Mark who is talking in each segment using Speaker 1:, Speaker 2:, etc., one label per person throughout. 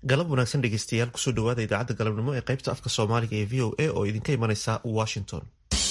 Speaker 1: galab wanaagsan dhegeystayaal kusoo dhawaada idaacadda galabnimo ee qaybta afka soomaaliga ee v o a oo idinka imanaysa washington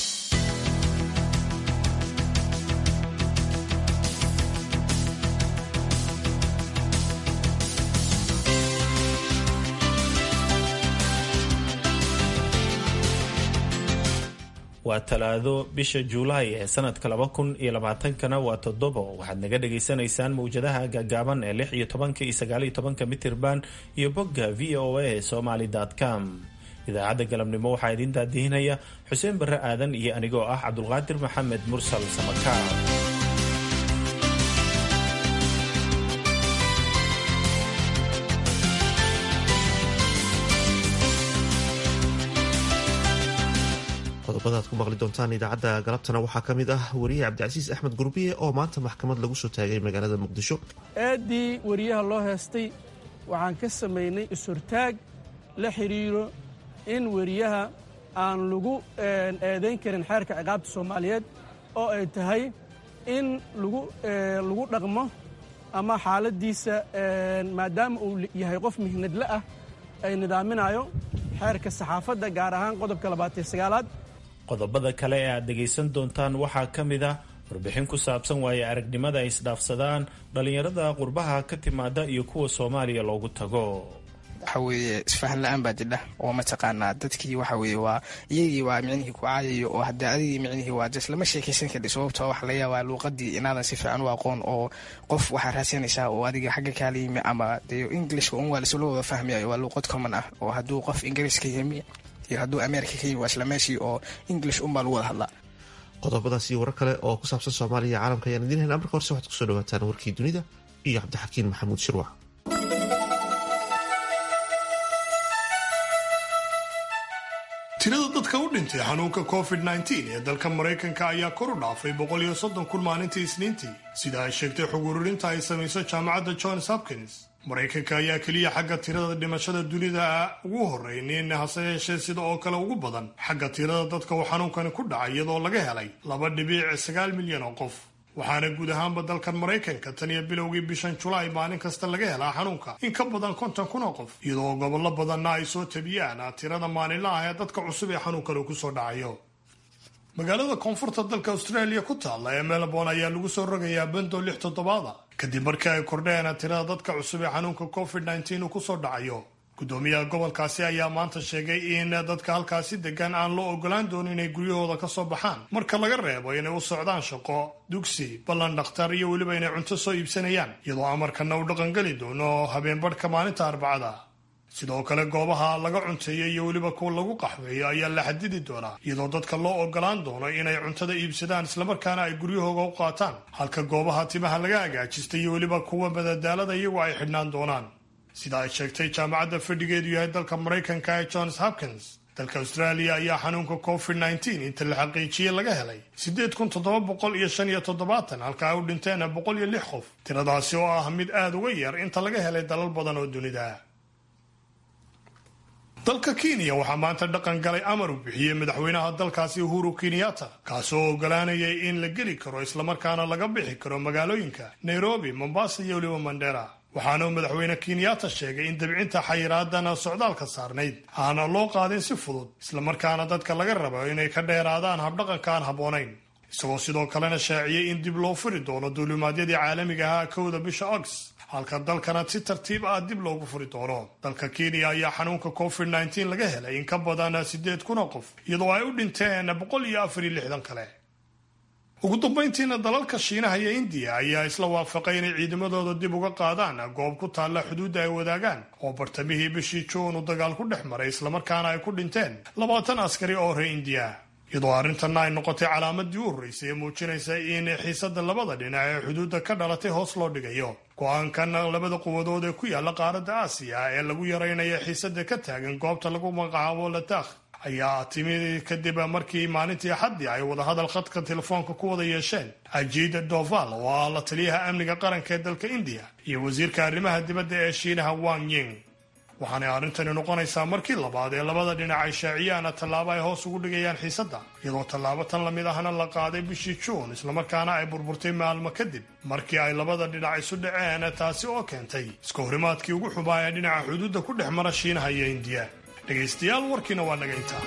Speaker 2: waa talaado bisha juulaay ee sanadka laba kun iyo labaatankana waa toddobo waxaad naga dhagaysanaysaan mawjadaha gaagaaban ee lix iyo tobanka iyo sagaal iyo tobanka mitirban iyo bogga v o a somaly com idaacadda galabnimo waxaa idiin daadihinaya xuseen barre aadan iyo anigoo ah cabdulqaadir maxamed mursal samakaar
Speaker 1: qodobada ad ku maqli doontaan idaacadda galabtana waxaa ka mid ah wariye cabdicasiis axmed gurbiye oo maanta maxkamad lagu soo taagay magaalada muqdisho
Speaker 3: aaddii wariyaha loo heestay waxaan ka samaynay is-hortaag la xidhiiro in weriyaha aan lagu eedayn karin xeerka ciqaabta soomaaliyeed oo ay tahay in lagu dhaqmo ama xaaladdiisa maadaama uu yahay qof mihnadle ah ay nidaaminayo xeerka saxaafadda gaar ahaan qodobka labaatan sagaalaad
Speaker 2: qodobada kale ee aad dhegaysan doontaan waxaa ka mid ah warbixin ku saabsan waaye aragnimada ay isdhaafsadaan dhallinyarada qurbaha ka timaada iyo kuwa soomaaliya loogu tago
Speaker 4: waxa weeye isfahan la-aan baa jidha oo mataqaanaa dadkii waxa weye waa iyagii waa micnihii ku caayayo oo hadda adigii micnihii waa jes lama sheekaysan kardhi sababtoo waxa laga yaabaa luuqadii inaadan si fiican u aqoon oo qof waxaa raadsanaysaa oo adiga xagga kaala yimi ama dee ingilishka un waa lasula wada fahmayayo waa luuqad common ah oo hadduu qof ingiriiska yimi iyo hadduu ameerika ka yimi waa isla meeshii oo english unbaa lagu wada hadlaa
Speaker 1: qodobadaas iyo warar kale oo ku saabsan soomaaliya iyo caalamka ayaan idiin hayn marka horse waxaad kusoo dhawaataan warkii dunida iyo cabdixakiin maxamuud shirwac
Speaker 5: tirada dadka u dhintay xanuunka covid -19 ee dalka maraykanka ayaa kor u dhaafay boqol iyo soddon kun maalintii isniintii sida ay sheegtay xog ururinta ay samayso jaamacadda johns hopkins maraykanka ayaa keliya xagga tirada dhimashada dunida ugu horreynin hase yeeshee sida oo kale ugu badan xagga tirada dadka uu xanuunkani ku dhacay iyadoo laga helay laba dhibiic sagaal milyan oo qof waxaana guud ahaanba dalkan maraykanka tan iyo bilowgii bishan julaay maalin kasta laga helaa xanuunka in ka badan konton kun oo qof iyadoo gobollo badanna ay soo tabiyaan tirada maalinla ah ee dadka cusub ee xanuunkan uu kusoo dhacayo magaalada koonfurta dalka australia ku taalla ee melbourne ayaa lagu soo rogayaa bando lix toddobaada kadib markii ay kordheen tirada dadka cusub ee xanuunka covid -19 uu kusoo dhacayo gudoomiyaha gobolkaasi ayaa maanta sheegay in dadka halkaasi degan aan loo ogolaan doonin inay guryahooda ka soo baxaan marka laga reebo inay u socdaan shaqo dugsi ballan dhakhtar iyo weliba inay cunto soo iibsanayaan iyadoo amarkana uu dhaqangeli doono habeenbadhka maalinta arbacada sidoo kale goobaha laga cunteeyo iyo weliba kuwa lagu qaxweeyo ayaa la xadidi doonaa iyadoo dadka loo ogolaan doono inay cuntada iibsadaan islamarkaana ay guryahooga u qaataan halka goobaha timaha laga hagaajista iyo weliba kuwa madadaalada iyagu ay xidhnaan doonaan sida ay sheegtay jaamacadda fadhigeedu yahay dalka maraykanka ee johns hopkins dalka australia ayaa xanuunka covid -19 inta la xaqiijiyey laga helay siddeed kun toddoba boqol iyo shan iyo toddobaatan halka ay u dhinteen boqol iyo lix qof tiradaasi oo ah mid aada uga yar inta laga helay dalal badan oo dunida dalka kenya waxaa maanta dhaqan galay amar uu bixiyey madaxweynaha dalkaasi uhuru kenyatta kaasoo ogolaanayay in la geli karo islamarkaana laga bixi karo magaalooyinka nairobi mombasa iyo weliba mandera waxaana uu madaxweyne kenyatta sheegay in dabcinta xayiraadan socdaalka saarnayd aana loo qaadin si fudud islamarkaana dadka laga rabo inay ka dheeraadaan habdhaqanka aan habboonayn isagoo sidoo kalena shaaciyey in dib loo furi doono duulimaadyadii caalamiga ahaa kowda bisha august halka dalkana si tartiib ah dib loogu furi doono dalka kenya ayaa xanuunka covid -19 laga helay in ka badan siddeed kun oo qof iyadoo ay u dhinteen boqol iyo afar iyo lixdan kale ugu dambayntiina dalalka shiinaha iyo indiya ayaa isla waafaqay inay ciidamadooda dib uga qaadaan goob ku taalla xuduudda ay wadaagaan oo bartamihii bishii juun uu dagaal ku dhex maray islamarkaana ay ku dhinteen labaatan askari oo reer indiya iyadoo arrintanna ay noqotay calaamadii u horreysay ee muujinaysa in xiisada labada dhinac ee xuduudda ka dhalatay hoos loo dhigayo go-aankan labada quwadood ee ku yaalla qaaradda aasiya ee lagu yaraynayo xiisada ka taagan goobta lagu magacaabo latakh ayaa timi kadib markii maalintii axaddii ay wadahadal khadka telefoonka ku wada yeesheen ajida doval oo ah la taliyaha amniga qaranka ee dalka indiya iyo wasiirka arrimaha dibadda ee shiinaha wang ying waxaanay arrintani noqonaysaa markii labaad ee labada dhinac ay shaaciyaan tallaabo ay hoos ugu dhigayaan xiisadda iyadoo tallaabo tan lamid ahna la qaaday bishii juun islamarkaana ay burburtay maalmo kadib markii ay labada dhinac isu dhaceen taasi oo keentay iska horimaadkii ugu xubaa ee dhinaca xuduudda ku dhex mara shiinaha iyo indiya dhegaystayaal warkiina waa naga intaa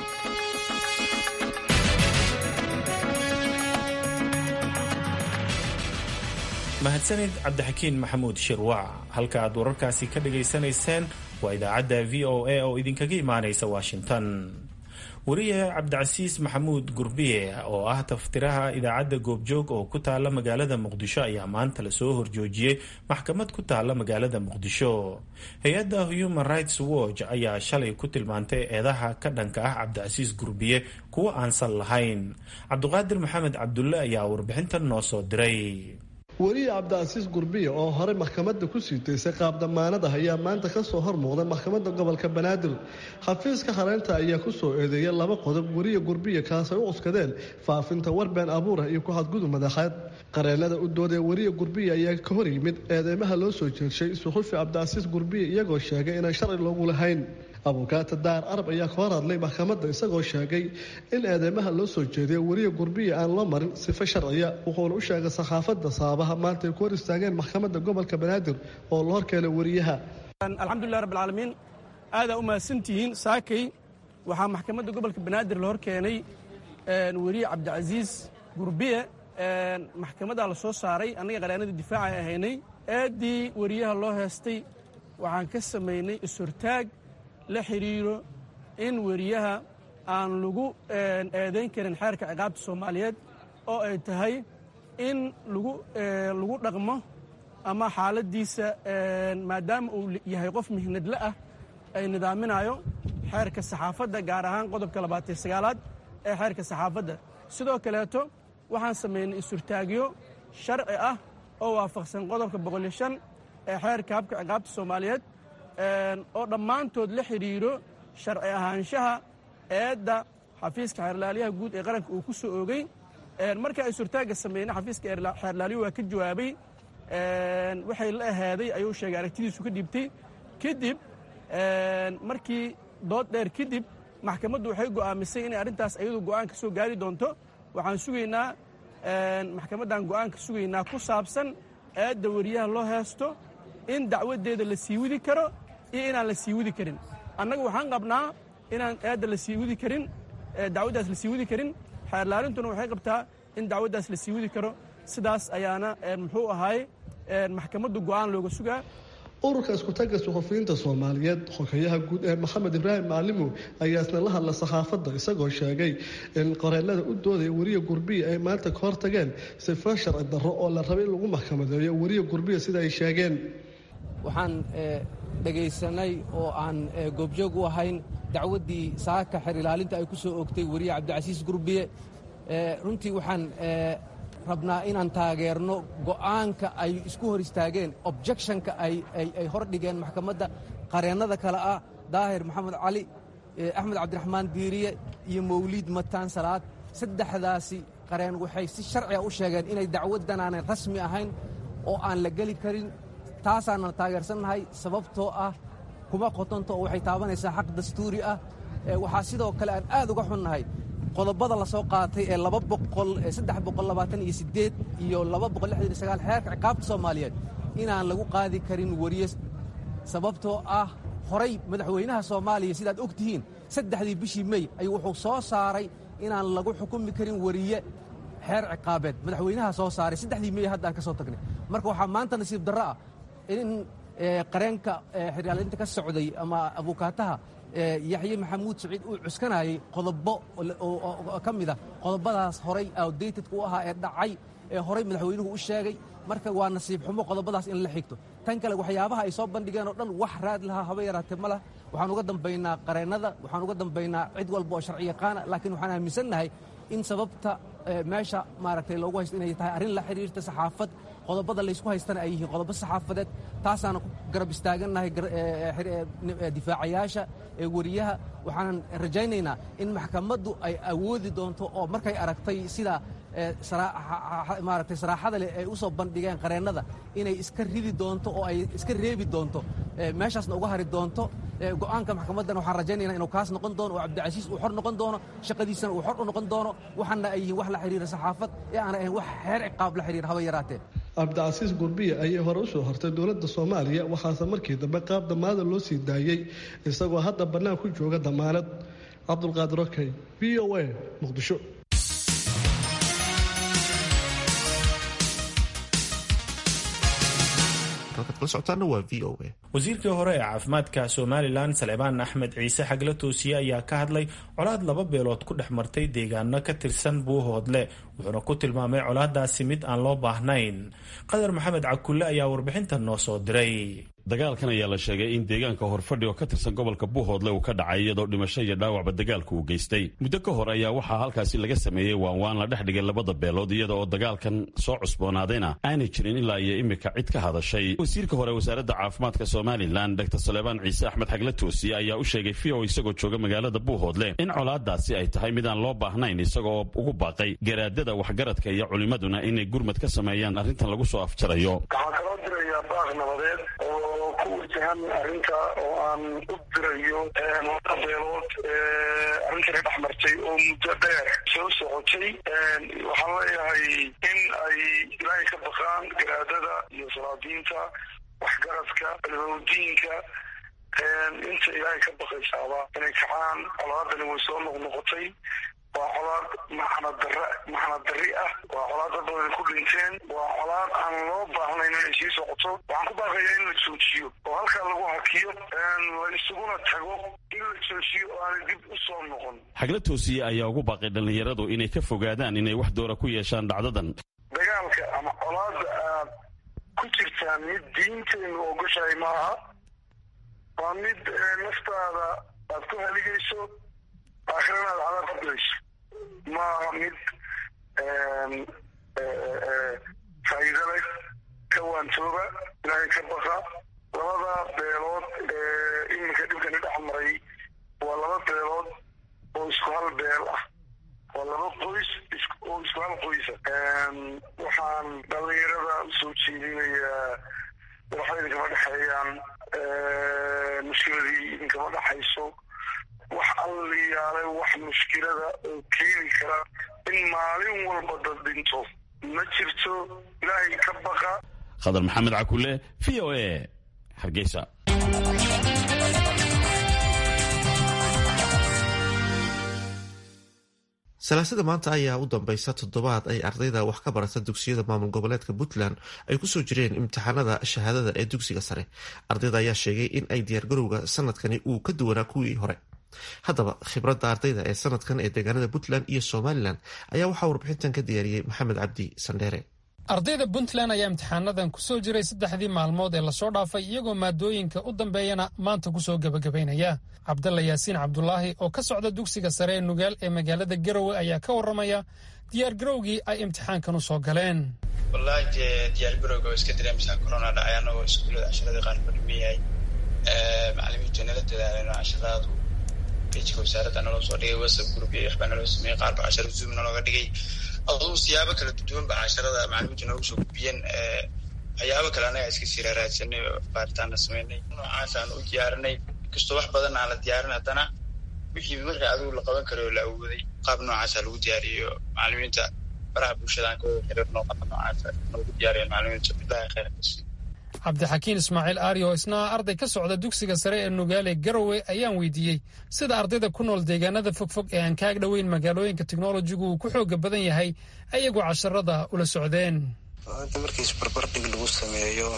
Speaker 2: mahadsanid cabdixakiin maxamuud shirwac halka aad wararkaasi ka dhagaysanayseen waa idaacadda v o a oo idinkaga imaanaysa washington wariye cabdicasiis maxamuud gurbiye oo ah taftiraha idaacadda goobjoog oo ku taala magaalada muqdisho ayaa maanta lasoo horjoojiyey maxkamad ku taala magaalada muqdisho hay-adda human rights watch ayaa shalay ku tilmaantay eedaha ka dhanka ah cabdicasiis gurbiye kuwo aansan lahayn cabdiqaadir maxamed cabdulle ayaa warbixintan noo soo diray
Speaker 6: weliye cabdicasiis gurbiye oo horey maxkamadda ku siitaysay qaab damaanada ayaa maanta kasoo hormuuqday maxkamadda gobolka banaadir xafiiska hareynta ayaa kusoo eedeeyay laba qodob weriye gurbiye kaasay u cuskadeen faafinta warbeen abuurah iyo ku-xadgudub madaxeed qareenada u doodee weriye gurbiye ayaa ka hor yimid eedeymaha loo soo jeedshay suxufi cabdicasiis gurbiye iyagoo sheegay inaan sharci loogu lahayn abukaata daar arab ayaa ka hor hadlay maxkamadda isagoo sheegay in eedeymaha loo soo jeediya weriye gurbiye aan loo marin sifo sharciya wuxuuna u sheegay saxaafadda saabaha maanta ay ku hor istaageen maxkamadda gobolka banaadir oo la horkeenay weriyaha
Speaker 3: alxamdulilah rabbilcaalamiin aadaa u mahadsantihiin saakay waxaa maxkamadda gobolka banaadir la hor keenay weriye cabdicasiis gurbiye maxkamaddaa la soo saaray annaga qareenadii difaaca ay ahaynay eeddii weriyaha loo heestay waxaan ka samaynay is-hortaag la xidhiiro in weriyaha aan lagu eedayn karin xeerka ciqaabta soomaaliyeed oo ay tahay in lagu lagu dhaqmo ama xaaladdiisa maadaama uu yahay qof mihnadle ah ay nidaaminayo xeerka saxaafadda gaar ahaan qodobka labaatan sagaalaad ee xeerka saxaafadda sidoo kaleeto waxaan samaynay isurtaagyo sharci ah oo waafaqsan qodobka boqoliyo shan ee xeerka habka ciqaabta soomaaliyeed oo dhammaantood la xidhiiro sharci ahaanshaha eedda xafiiska xeerlaaliyaha guud ee qaranka uu ku soo oogay marka ay surtaagga sameynay xafiiska xeerlaaliyu waa ka jawaabay waxay la ahaaday ayuu sheegay aragtidiisu ka dhibtay kadib markii dood dheer kadib maxkamaddu waxay go'aamisay inay arrintaas ayadu go'aan ka soo gaari doonto waxaan sugaynaa maxkamaddan go'aan ka sugaynaa ku saabsan eedda weriyaha loo heesto in dacwaddeeda la sii widi karo iyo inaan la sii widi karin annaga waxaan qabnaa inaan eedda la sii widi karin dacwaddaas la sii widi karin xeerlaalintuna waxay qabtaa in dacwaddaas la sii widi karo sidaas ayaana muxuu ahaay maxkamaddu go'aan looga sugaa
Speaker 6: ururka iskutagga suxufiyiinta soomaaliyeed xogeyaha guud ee maxamed ibraahim macalimow ayaa isna la hadla saxaafadda isagoo sheegay in qoreenada u doodaya weriye gurbiya ay maanta ka hor tageen sifo sharci darro oo la rabay in lagu maxkamadeeyo weriye gurbiya sida ay sheegeen
Speaker 7: waxaan dhegaysanay oo aan goobjoog u ahayn dacwaddii saaka xer ilaalinta ay ku soo oogtay weriye cabdicasiis gurbiye runtii waxaan rabnaa inaan taageerno go'aanka ay isku hor istaageen objectionka ay hor dhigeen maxkamadda qareennada kale ah daahir maxamed cali axmed cabdiraxmaan diiriye iyo mawliid mataan salaad saddexdaasi qareen waxay si sharciga u sheegeen inay dacwaddan aanay rasmi ahayn oo aan la geli karin taasaanan taageersannahay sababtoo ah kuma qotonto oo waxay taabanaysaa xaq dastuuri ah waxaa sidoo kale aan aad uga xunnahay qodobada la soo qaatay ee laba boqol saddex boqol labaatan iyo siddeed iyo laba boqol lixdan iyo sagaal xeerka ciqaabta soomaaliyeed inaan lagu qaadi karin weriye sababtoo ah horay madaxweynaha soomaaliya sidaad og tihiin saddexdii bishii mey ayuu wuxuu soo saaray inaan lagu xukumi karin weriye xeer ciqaabeed madaxweynaha soo saaray saddexdii mey haddaan ka soo tagnay marka waxaa maanta nasiib darro ah in qareenka xeryaalinta ka socday ama abukaataha yaxye maxamuud saciid uu cuskanayay qodobo oo ka mid a qodobadaas horay outdatedka u ahaa ee dhacay ee horay madaxweynuhu u sheegay marka waa nasiib xumo qodobadaas in la xigto tan kale waxyaabaha ay soo bandhigeen oo dhan wax raad lahaa haba yaraatee ma lah waxaan uga dambaynaa qareennada waxaan uga dambaynaa cid walba oo sharci yaqaana laakiin waxaan aaminsannahay in sababta meesha maaragtay loogu haysto inay tahay arrin la xidhiirta saxaafad qodobada laysku haystana ay yihiin qodobo saxaafadeed taasaana ku garab istaagannahay difaacayaasha ee weriyaha waxaanan rajaynaynaa in maxkamaddu ay awoodi doonto oo markay aragtay sida maaragtay saraaxada leh ay u soo bandhigeen qareennada inay iska ridi doonto oo ay iska reebi doonto meeshaasna uga hari doonto go'aanka maxkamaddan waxaan rajaynayna inuu kaas noqon doono oo cabdicasiis uu xor noqon doono shaqadiisana uu xor u noqon doono waxaana ay yihiin wax la xidhiira saxaafad ee aana ahayn wax xeer ciqaab la xidhiira haba yaraatee
Speaker 6: cabdicasiis gurbiye ayay hore u soo hortay dowladda soomaaliya waxaase markii dambe qaab damaada loo sii daayey isagoo hadda bannaan ku jooga damaanad cabdulqaadir okey v o a muqdisho
Speaker 2: wasiirkii hore ee caafimaadka somalilan salebaan axmed ciise xagla toosiye ayaa ka hadlay colaad laba beelood ku dhex martay deegaano ka tirsan buuhoodle wuxuuna ku tilmaamay colaadaasi mid aan loo baahnayn qadar maxamed cakulle ayaa warbixintan noo soo diray
Speaker 8: dagaalkan ayaa la sheegay in deegaanka horfadhi oo ka tirsan gobolka buuhoodle uu ka dhacay iyadoo dhimasho iyo dhaawacba dagaalka uu geystay muddo ka hor ayaa waxaa halkaasi laga sameeyey waanwaan la dhex dhigay labada beelood iyada oo dagaalkan soo cusboonaadayna aanay jirin ilaa iyo imika cid ka hadashay wasiirka hore wasaaradda caafimaadka somalilan dr salebaan ciise axmed xagle toosiye ayaa u sheegay v o isagoo jooga magaalada buuhoodle in colaadaasi ay tahay mid aan loo baahnayn isagoo ugu baaqay garaadada waxgaradka iyo culimmaduna inay gurmad ka sameeyaan arrintan lagu soo afjarayo
Speaker 9: ku wajahan arrinta oo aan u dirayo laba beelood arrintana dhex martay oo muddo dheer soo socotay waxaan leeyahay in ay ilaahay ka baqaan garaadada iyo salaadiinta waxgaradka almawdiinka inta ilaahay ka baqaysaaba inay kacaan colaadani way soo noqnoqotay waa colaad maxnadar maxnadarri ah waa colaad dad badan ku dhinteen waa colaad aan loo baahnayn inay sii socoto waxaan ku baaqayaa in la joojiyo oo halkaa lagu hakiyo la isuguna tago in la joojiyo oo aanay dib u soo noqon
Speaker 8: xagla toosiye ayaa ugu baaqay dhallinyaradu inay ka fogaadaan inay wax doora ku yeeshaan dhacdadan
Speaker 9: dagaalka ama colaadda aad ku jirtaan mid diinteennu ogoshahay maaha waa mid naftaada aad ku haligayso aakhirana aad cadaab ku gelayso maaha mid faa'iido leh ka waantooba ilaahay ka baqa labada beelood ee iminka dhibkani dhex maray waa laba beelood oo isku hal beel ah waa laba qoys oo isku hal qoysa waxaan dhallinyarada usoo jeedinayaa waxba idinkama dhexeeyaan mushkiladii idinkama dhexayso wax alliyaale wax mushkilada oo keeni kara in maalin walba dad dhinto ma jirto ilaahay ka baqa
Speaker 8: khadar maxamed cakule v o a hargeysa
Speaker 1: salaasada maanta ayaa u dambeysa toddobaad ay ardayda wax ka barata dugsiyada maamul goboleedka puntland ay kusoo jireen imtixaanada shahaadada ee dugsiga sare ardayda ayaa sheegay in ay diyaargarowga sanadkani uu ka duwanaa kuwii hore haddaba khibradda ardayda ee sanadkan ee deegaanada puntland iyo somalilan ayaa waxaa warbixintan ka diyaariyey maxamed cabdi sandheere
Speaker 10: ardayda puntland ayaa imtixaanadan kusoo jiray saddexdii maalmood ee lasoo dhaafay iyagoo maadooyinka u dambeeyana maanta kusoo gebagabaynaya cabdalla yaasiin cabdulaahi oo ka socda dugsiga sare ee nugaal ee magaalada garowe ayaa ka warramaya diyaargarowgii ay imtixaankan u soo galeen
Speaker 11: wallaahi dee diyaargarowga waa iska dareemsaa corona dhacay anagoo iskuullada casharadii qaar fadhiman yahay macalimiintu nala dadaaleen cashadaadu pejka wasaaradda naloo soo dhigay whatsapp group iyo waxbaa naloo sameeyey qaar ba casharo zoom nalooga dhigay aduu siyaabo kala duwan ba casharada macalimiintu noogu soo gudbiyeen waxyaabo kale annaga iska sii raaraadsanay oo baaritaanna sameynay noocaasaan u diyaarinay inkastoo wax badan aan la diyaarin haddana wixii marka adigu la qaban karo oo la awooday qaab noocaasa lagu diyaariyo macalimiinta baraha bulshadaan ka wada xiriirno qaab noocaasa noogu diyaariyeen macalimiinta bilahi khayr kasi
Speaker 10: cabdixakiin ismaaciil aari oo isna ah arday ka socda dugsiga sare ee nugaale garowe ayaan weydiiyey sida ardayda ku nool deegaanada fogfog ee aan kaag dhoweyn magaalooyinka teknolojigu uu ku xooga badan yahay ayagoo casharada ula socdeen
Speaker 12: maanta markii isbarbardhig lagu sameeyo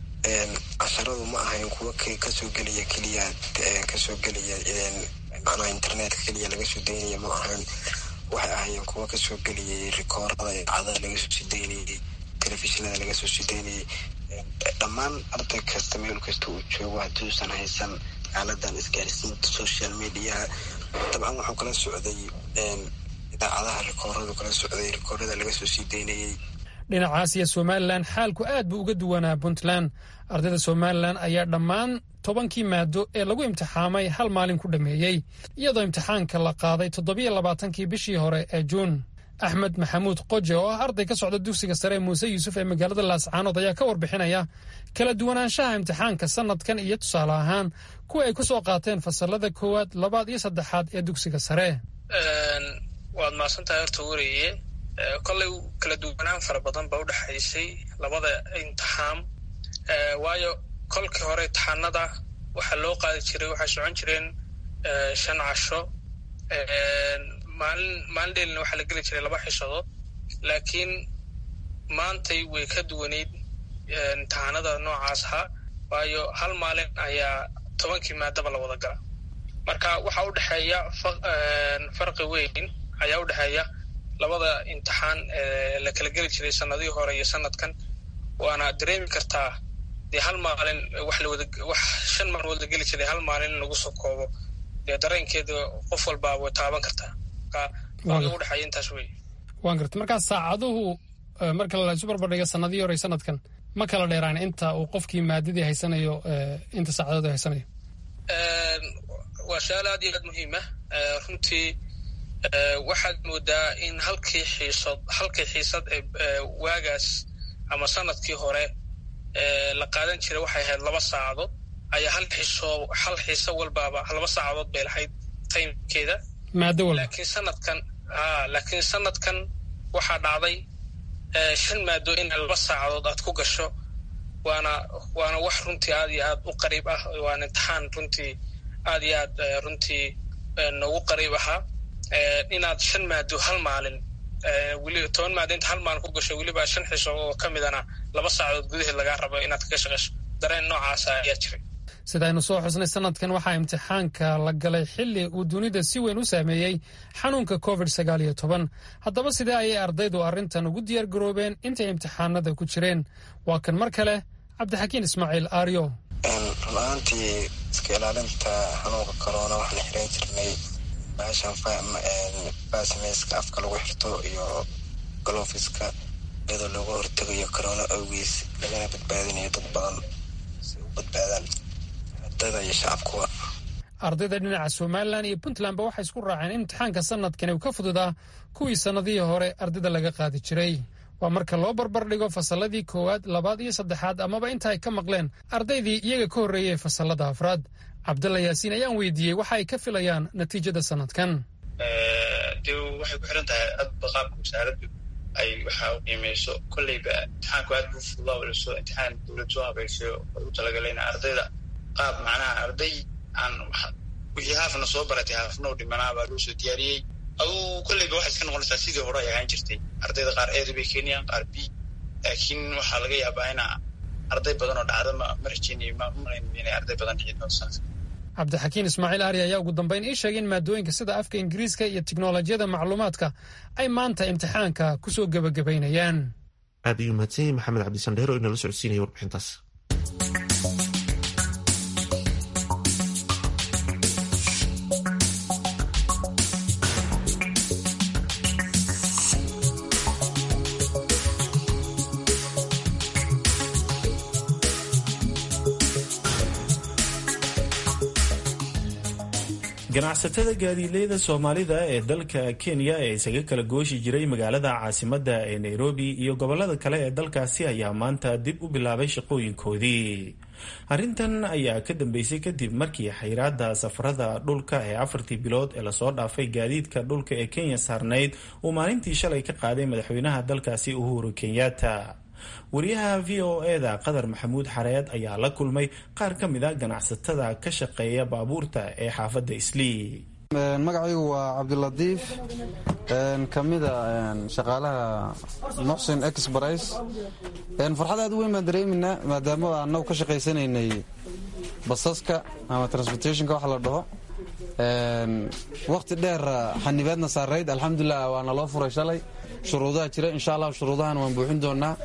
Speaker 12: casharadu ma ahayn kuwa kasoo gelaya keliya kasoo gelaya macnaha internetka keliya laga soo daynaya ma ahan waxay ahaayeen kuwa kasoo geliyay rikoorada idaacadaha laga soo sii daynayay telefishinada laga soo sii daynayay dhammaan arday kasta meel kasta uu joogo hadduusan haysan aaladan isgaarsiinta social mediaha dabcan waxuu kala socday idaacadaha rikooradu kala socday rikoorada laga soo sii daynayay
Speaker 10: dhinacaas iyo somalilan xaalku aad buu uga duwanaa puntland ardayda somalilan ayaa dhammaan tobankii maado ee lagu imtixaamay hal maalin ku dhammeeyey iyadoo imtixaanka la qaaday toddobiyo labaatankii bishii hore ee juun axmed maxamuud qoje oo ah arday ka socda dugsiga sare muuse yuusuf ee magaalada laascaanood ayaa ka warbixinaya kala duwanaanshaha imtixaanka sanadkan iyo tusaale ahaan kuwa ay ku soo qaateen fasalada koowaad labaad iyo saddexaad ee dugsiga sare
Speaker 13: waad mahadsantahay horta weriye kollay kala duwanaan fara badan ba udhexaysay labada imtixaan waayo kolkii hore imtixaanada waxaa loo qaadi jiray waxay socon jireen shan casho maalin maalin dheelina waxaa la geli jiray laba xishadood laakiin maantay way ka duwanayd imtixaanada noocaas ahaa waayo hal maalin ayaa tobankii maadaba la wada gala marka waxaa udhexeeya farqi weyn ayaa udhexeeya labada imtixaan la kala geli jiray sanadihii hore iyo sanadkan waana dareemi kartaa dee hal maalin wax lawada wax shan maalmood la geli jiray hal maalin in lagu soo koobo dee dareenkeeda qof walbaa way taaban kartaa marka udhexeeya intaas wey
Speaker 10: waan garta markaa saacaduhu marka laisu barbardhiga sanadihii hore sanadkan ma kala dheeraan inta uu qofkii maadadii haysanayo inta saacadood haysanayo
Speaker 13: waa su-aal aad iyo aad muhiim ah runtii waxaad moodaa in halkii xiisad halkii xiisad ee waagaas ama sanadkii hore la qaadan jiray waxay ahayd laba saacadood ayaa hal xiso hal xiiso walbaaba laba saacadood bay lahayd taymkeeda
Speaker 10: maado walba
Speaker 13: laakiin sanadkan a laakiin sanadkan waxaa dhacday shan maado in laba saacadood aad ku gasho waana waana wax runtii aad iyo aad u qariib ah waana imtixaan runtii aad iyo aad runtii noogu qariib ahaa inaad shan maado hal maalin weliba toban maado inta hal maalin ku gasho weliba shan xiso oo ka midana laba saacadood gudaheed lagaa rabo inaad kaga shaqeyso dareen noocaasa ayaa jiray
Speaker 10: sidaynu soo xusnay sanadkan waxaa imtixaanka la galay xilli uu dunida si weyn u saameeyey xanuunka covid sagaal iyo toban haddaba sidee ayay ardaydu arrintan ugu diyaar garoobeen intay imtixaanada ku jireen waa kan mar kale cabdixakiin ismaaciil aaryo
Speaker 12: run-ahaantii iska ilaalinta xanuunka corona waxaan xiran jirnay baashan baasmeyska afka lagu xirto iyo galofiska iyadoo looga hortegayo corona awgiis lagana badbaadinayo dad badan si u badbaadaan ardayda iyo shacabkuwa
Speaker 10: ardayda dhinaca somalilan iyo puntlandba waxay isku raaceen in imtixaanka sanadkani uu ka fududaa kuwii sannadihii hore ardayda laga qaadi jiray waa marka loo barbardhigo fasalladii koowaad labaad iyo saddexaad amaba inta ay ka maqleen ardaydii iyaga ka horreeyay fasallada afraad cabdalla yaasiin ayaan weydiiyey waxa ay ka filayaan natiijada sanadkan
Speaker 11: de waxay ku xiran tahay adba qaabka wasaaraddu ay waxa u qiimeyso kolleyba imtixaanku aad buu fududaa waliso imtixaan dowlad soo habeysay oo ugu talagalayna ardayda qaab macnaha arday aan wixii haafna soo baratay haafna u dhimanaa baa loo soo diyaariyey aduu kolleyba waxay iska noqonaysaa sidii hore ay ahaan jirtay ardayda qaar eeda bay keenayaan qaar b laakiin waxaa laga yaabaa ina arday badan oo dhacda ma ma rajeynayo ma marayn inay arday badan dhici doonto sanadka
Speaker 10: cabdixakiin ismaaciil aari ayaa ugu dambeyn ii sheegay in maadooyinka sida afka ingiriiska iyo tiknolojiyada macluumaadka ay maanta imtixaanka kusoo gebagabaynayaan
Speaker 1: aad ayuu mahadsan yahay maxamed cabdisandheer oo inala socodsiinaya warbixintaas
Speaker 2: ganacsatada gaadiidleyda soomaalida ee dalka kenya ee isaga kala gooshi jiray magaalada caasimadda ee nairobi iyo gobolada kale ee dalkaasi ayaa maanta dib u bilaabay shaqooyinkoodii arrintan ayaa ka dambeysay kadib markii xayraada safarada dhulka ee afartii bilood ee lasoo dhaafay gaadiidka dhulka ee kenya saarnayd uu maalintii shalay ka qaaday madaxweynaha dalkaasi uhuru kenyatta wariyaha v o eda qadar maxamuud xareed ayaa la kulmay qaar ka mid a ganacsatada ka shaqeeya baabuurta ee xaafadda islii
Speaker 14: magacaygu waa cabdilatiif ka mida shaqaalaha muxsin exbris farxad aad u weyn baan dareeminaa maadaama annagu ka shaqaysanaynay basaska ama transportationka wax la dhaho wakhti dheer xanibaadna saarayd alxamdulilah waana loo furay shalay shuruudaha jira insha allah shuruudahan waan buuxin doonaa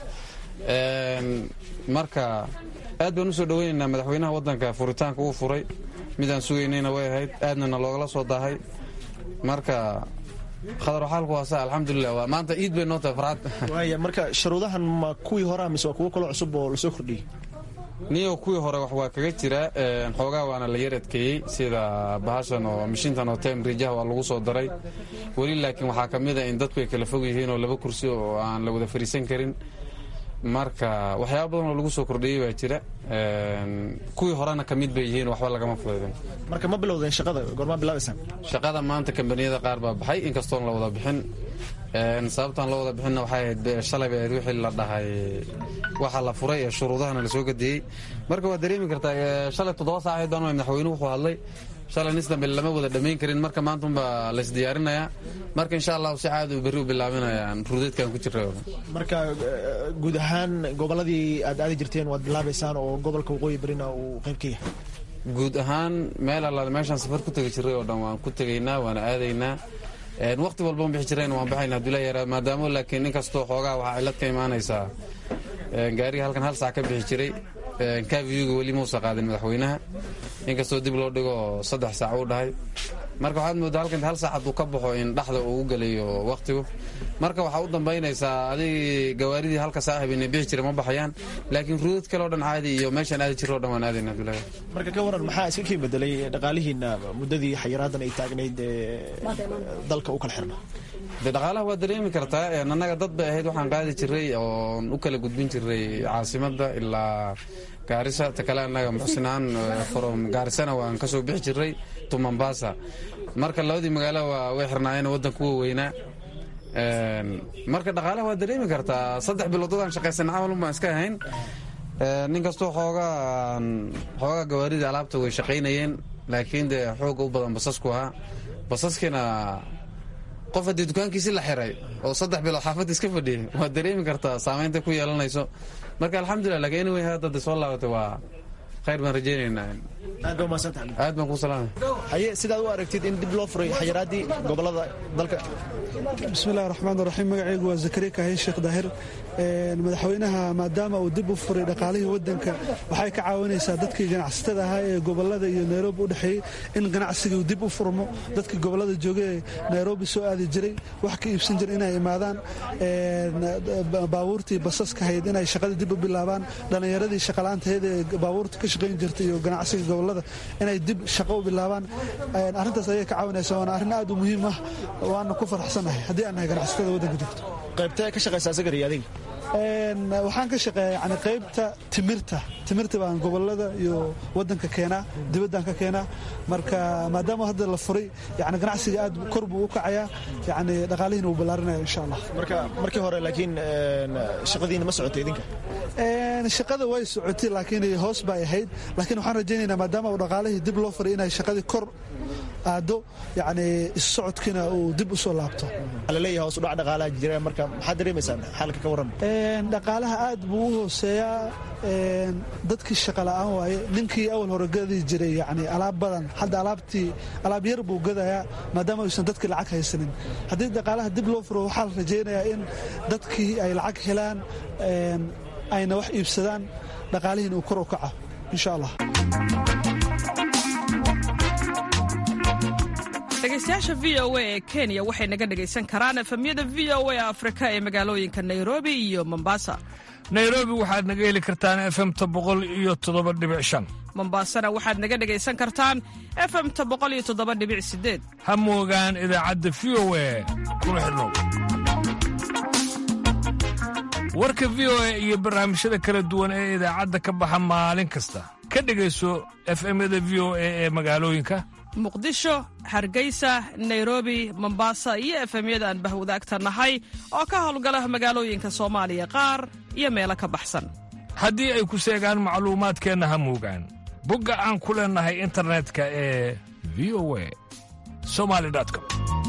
Speaker 14: marka aad baan usoo dhaweynaynaa madaxweynaha wadanka furitaanka uu furay midaan sugaynayna way ahayd aadnana loogala soo daahay marka khadar xaalku waasa alxamdulilah waa maanta iid bay noo tahay farxad
Speaker 15: waaya marka shuruudahan ma kuwii hore mise waa kuwo kaloo cusub oo lasoo kordhiyey
Speaker 14: niyo kuwii hore wax waa kaga jira xoogaa waana la yar adkeeyey sida bahashan oo mishintan oo time rijaha waa lagu soo daray weli laakiin waxaa ka mid a in dadku ay kala fog yihiin oo laba kursi oo aan la wada fariisan karin marka waxyaaba badan oo lagu soo kordhiyey baa jira kuwii horena ka mid bay yihiin waxba lagama fudaydin
Speaker 15: marka ma bilowdeen shaqada goormaa bilaabaysaan
Speaker 14: shaqada maanta kambaniyada qaar baa baxay inkastoon la wada bixin sababtaan la wada bixinna waxay ahayd shalay bay ahayd wixii la dhahay waxa la furay ee shuruudahana lasoo gadeeyey marka waad dareemi kartaa shalay toddoba saac ahayd baan madaxweynuhu wuxuu hadlay shalay nis dambe lama wada dhammayn karin marka maanta unbaa laysdiyaarinayaa marka insha allahu si caadi u berri u bilaabanayaan ruudeedkan ku jirra
Speaker 15: marka guud ahaan gobolladii aad aadi jirteen waad bilaabaysaan oo gobolka waqooyi barina uu qayb ka yahay
Speaker 14: guud ahaan meel allaale meeshaan safar ku tegi jiray oo dhan waan ku tegaynaa waana aadaynaa waqti walban bixi jirayna waan baxayna hadula yaraa maadaamo laakiin inkastoo xoogaa waxaa cillad ka imaanaysaa gaariga halkan hal saac ka bixi jiray kavyuga weli mausa qaadin madaxweynaha inkastoo dib loo dhigo saddex saac uu dhahay marka waxaad moodaa halkan hal saacad uu ka baxo in dhaxda uu u gelayo wakhtigu marka waxaa u dambaynaysaa adig gawaaridii halka saac habeenay bixi jira ma baxayaan laakiin ruudad kale o dhan caadi iyo meeshaan aadi jiro o dhan waan aadayna abdullahi
Speaker 15: marka ka waran maxaa iska kii bedelay dhaqaalihiina muddadii xayiraadan ay taagnayd dalka u kala xirna
Speaker 14: de dhaqaalaha waa dareemi kartaa annaga dad bay ahayd waxaan qaadi jiray oon u kala gudbin jiray caasimadda ilaa gaarisa ta kale annaga muxsinaan from gaarisana waan ka soo bixi jiray to mombasa marka labadii magaalo waa way xirnaayeen waddanka uwa weynaa marka dhaqaalaha waa dareemi kartaa saddex bilood dadaan shaqaysan camal un baan iska ahayn nin kastoo xoogaa xoogaa gawaaridii alaabta way shaqaynayeen laakiin dee xooga u badan basasku ahaa basaskiina qof haddii dukaankiisi la xiray oo saddex bilood xaafadda iska fadhiyay waad dareemi kartaa saamaynta ku yeelanayso marka alxamdulilah lakin anyway hadda soo laabatay waa khayr baan rajaynaynaa
Speaker 15: aad baa umahadsantahay
Speaker 14: aad baan ku salaamay
Speaker 15: haye sidaad u aragtid in dib loo furay xayiraaddii gobolada dalka
Speaker 16: bismillahi raxmaan raxiim magacaygu waa zakariya kahay sheekh daahir madaxweynaha maadaama uu dib u furay dhaqaalihii waddanka waxay ka caawinaysaa dadkii ganacsatada ahaa ee gobolada iyo nairobi u dhexeeyey in ganacsigii dib u furmo dadkii gobolada jooga ee nairobi soo aadi jiray wax ka iibsan jira inay imaadaan baabuurtii basaska hayd inay shaqada dib u bilaabaan dhallinyaradii shaqalaantaheed ee baabuurta ka shaqayn jirtay iyo ganacsiga gobolada inay dib shaqo u bilaabaan arrintaas ayay ka caawinaysaa waana arrin aad u muhiim ah waana ku faraxsanahay haddii aan nahay ganacsatada waddanka joogto
Speaker 15: qaybtee ka shaqaysaa sagari adiga
Speaker 16: waxaan ka shaqeeya yani qaybta timirta timirta baan gobolada iyo wadanka keenaa dibaddaan ka keenaa marka maadaama hadda la furay yani ganacsiga aad kor buu u kacayaa yani dhaqaalihiina wuu ballaarinaya insha allah
Speaker 15: marka markii hore laakiin shaqadiina ma socotay idinka
Speaker 16: shaqada way socotay laakiin hoos bay ahayd laakiin waxaan rajaynaynaa maadaama uu dhaqaalihii dib loo furay inay shaqadii kor aado yani issocodkiina uu dib u soo laabto
Speaker 15: laleeyahay hoos udhac dhaqaalaha jira marka maxaad dareemaysaan xaalka ka warran
Speaker 16: dhaqaalaha aad buu u hooseeyaa dadkii shaqa la'aan waaye ninkii awal hore gadi jiray yani alaab badan hadda alaabtii alaab yar buu gadayaa maadaama aysan dadkii lacag haysanin haddii dhaqaalaha dib loo furo waxaa la rajaynayaa in dadkii ay lacag helaan ayna wax iibsadaan dhaqaalihiina uu kor u kaco insha allah
Speaker 17: dhegaystayaasha v o a ee kenya waxay naga dhegaysan karaan efemyada v o a afrika ee magaalooyinka nairobi iyo mombasa
Speaker 18: nairobi waxaad naga heli kartaan efemta boqol iyo toddoba dhibic shan
Speaker 17: mombasana waxaad naga dhegaysan kartaan efemta boqol iyo toddoba dhibic sideed
Speaker 18: ha moogaan idaacadda v o a kuna xidhnow warka v o a iyo barnaamijyada kala duwan ee idaacadda ka baxa maalin kasta ka dhegayso efemyada v o a ee magaalooyinka
Speaker 17: muqdisho hargeysa nairobi mombasa iyo efemyada aan bahwadaagta nahay oo ka howlgala magaalooyinka soomaaliya qaar iyo meelo ka baxsan
Speaker 18: haddii ay ku seegaan macluumaadkeenna ha moogaan bogga aan ku leennahay internetka ee v o a somali com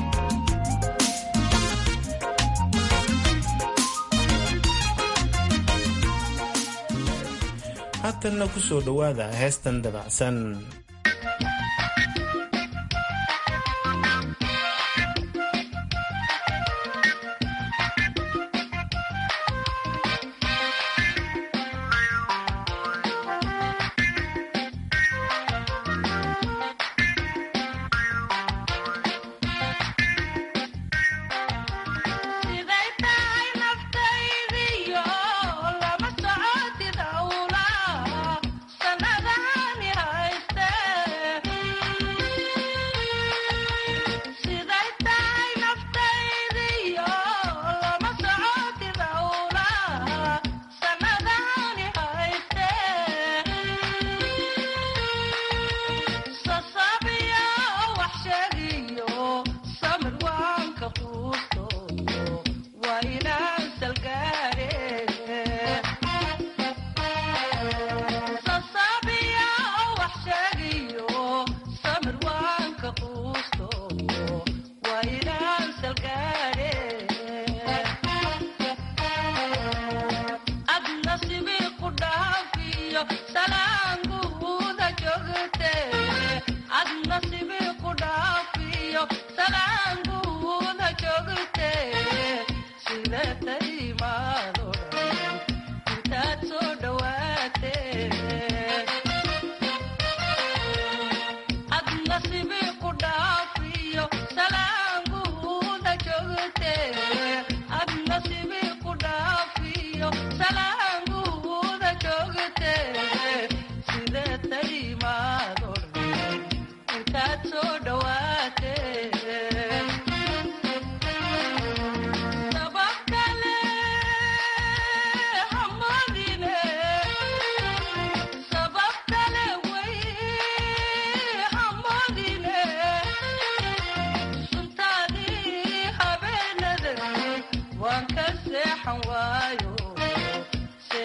Speaker 2: haatanna ku soo dhowaada heestan dabacsan
Speaker 19: Siday tahay naftaydiyo lama socotid hawla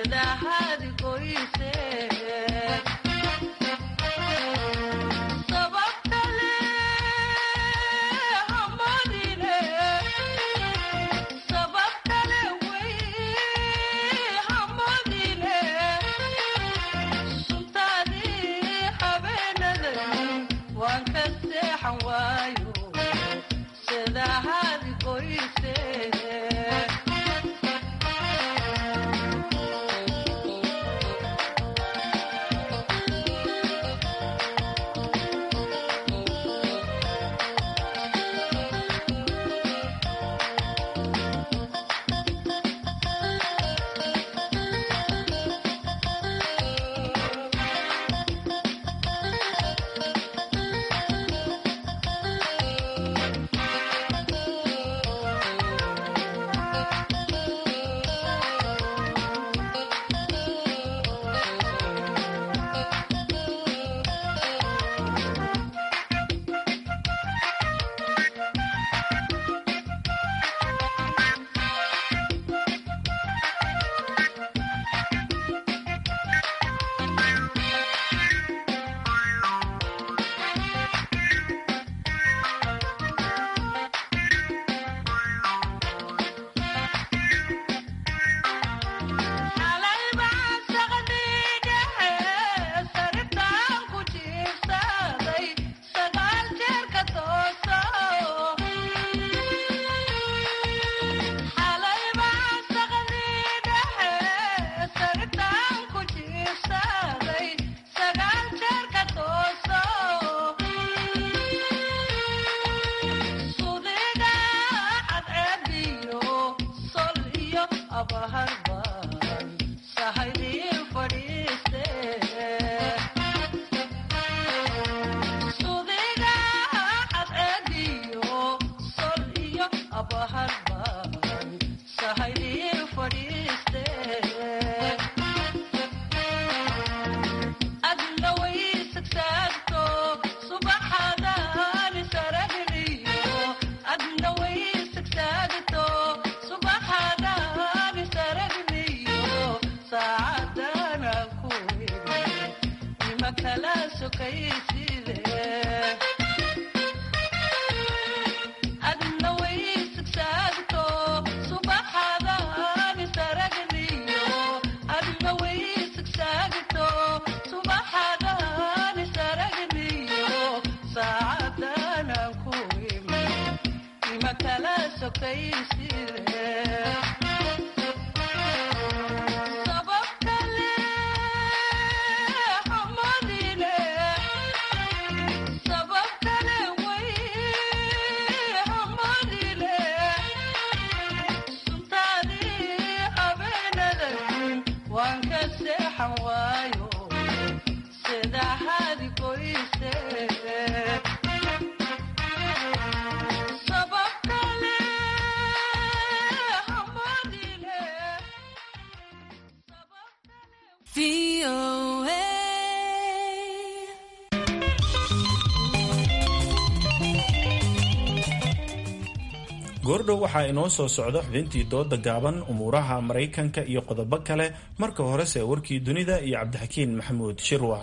Speaker 2: goordhow waxaa inoo soo socda xubintii dooda gaaban umuuraha maraykanka iyo qodobo kale marka horese warkii dunida iyo cabdixakiin maxamuud shirwa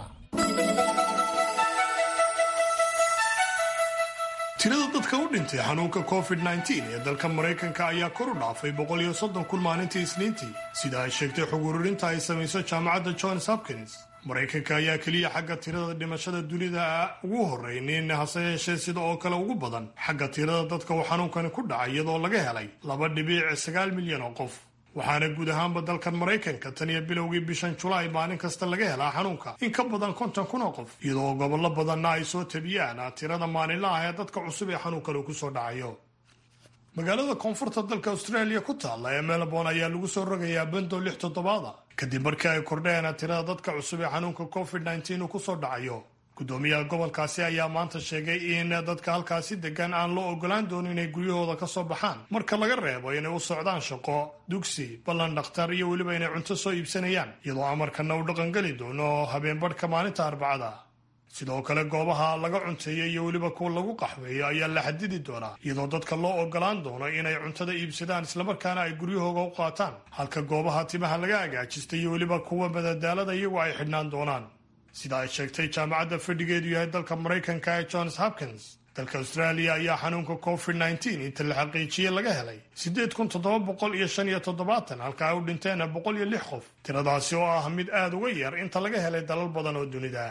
Speaker 5: tirada dadka u dhintay xanuunka covid-19 ee dalka maraykanka ayaa kor u dhaafay boqol iyo soddon kun maalintii isniintii sida ay sheegtay xog ururinta ay samayso jaamacadda johns hopkins maraykanka ayaa keliya xagga tirada dhimashada dunida ugu horreynin hase yeeshee sida oo kale ugu badan xagga tirada dadka uu xanuunkani ku dhacay iyadoo laga helay laba dhibiic sagaal milyan oo qof waxaana guud ahaanba dalkan maraykanka tan iyo bilowgii bishan julaay maalin kasta laga helaa xanuunka in ka badan konton kun oo qof iyadoo gobollo badanna ay soo tabiyaan tirada maalinlaah ee dadka cusub ee xanuunkani ku soo dhacayo magaalada koonfurta dalka australia ku taalla ee melbourne ayaa lagu soo rogayaa bando lix toddobaada kadib markii ay kordheen tirada dadka cusub ee xanuunka covid-19 uu kusoo dhacayo gudoomiyaha gobolkaasi ayaa maanta sheegay in dadka halkaasi degan aan loo ogolaan doonin inay guryahooda ka soo baxaan marka laga reebo inay u socdaan shaqo dugsi ballan dhakhtar iyo weliba inay cunto soo iibsanayaan iyadoo amarkana uu dhaqangeli doono habeenbadhka maalinta arbacada sidoo kale goobaha laga cunteeya iyo weliba kuwa lagu qaxweeyo ayaa la xadidi doonaa iyadoo dadka loo ogolaan doono inay cuntada iibsadaan islamarkaana ay guryahooga u qaataan halka goobaha timaha laga agaajistay iyo weliba kuwa madadaalada iyagu ay xidhnaan doonaan sida ay sheegtay jaamacadda fadhigeedu yahay dalka maraykanka ee johns hopkins dalka austraaliya ayaa xanuunka covid nneteen inta la xaqiijiyey laga helay siddeed kun toddoba boqol iyo shan iyo toddobaatan halka ay u dhinteen boqol iyo lix qof tiradaasi oo ah mid aada uga yar inta laga helay dalal badan oo dunida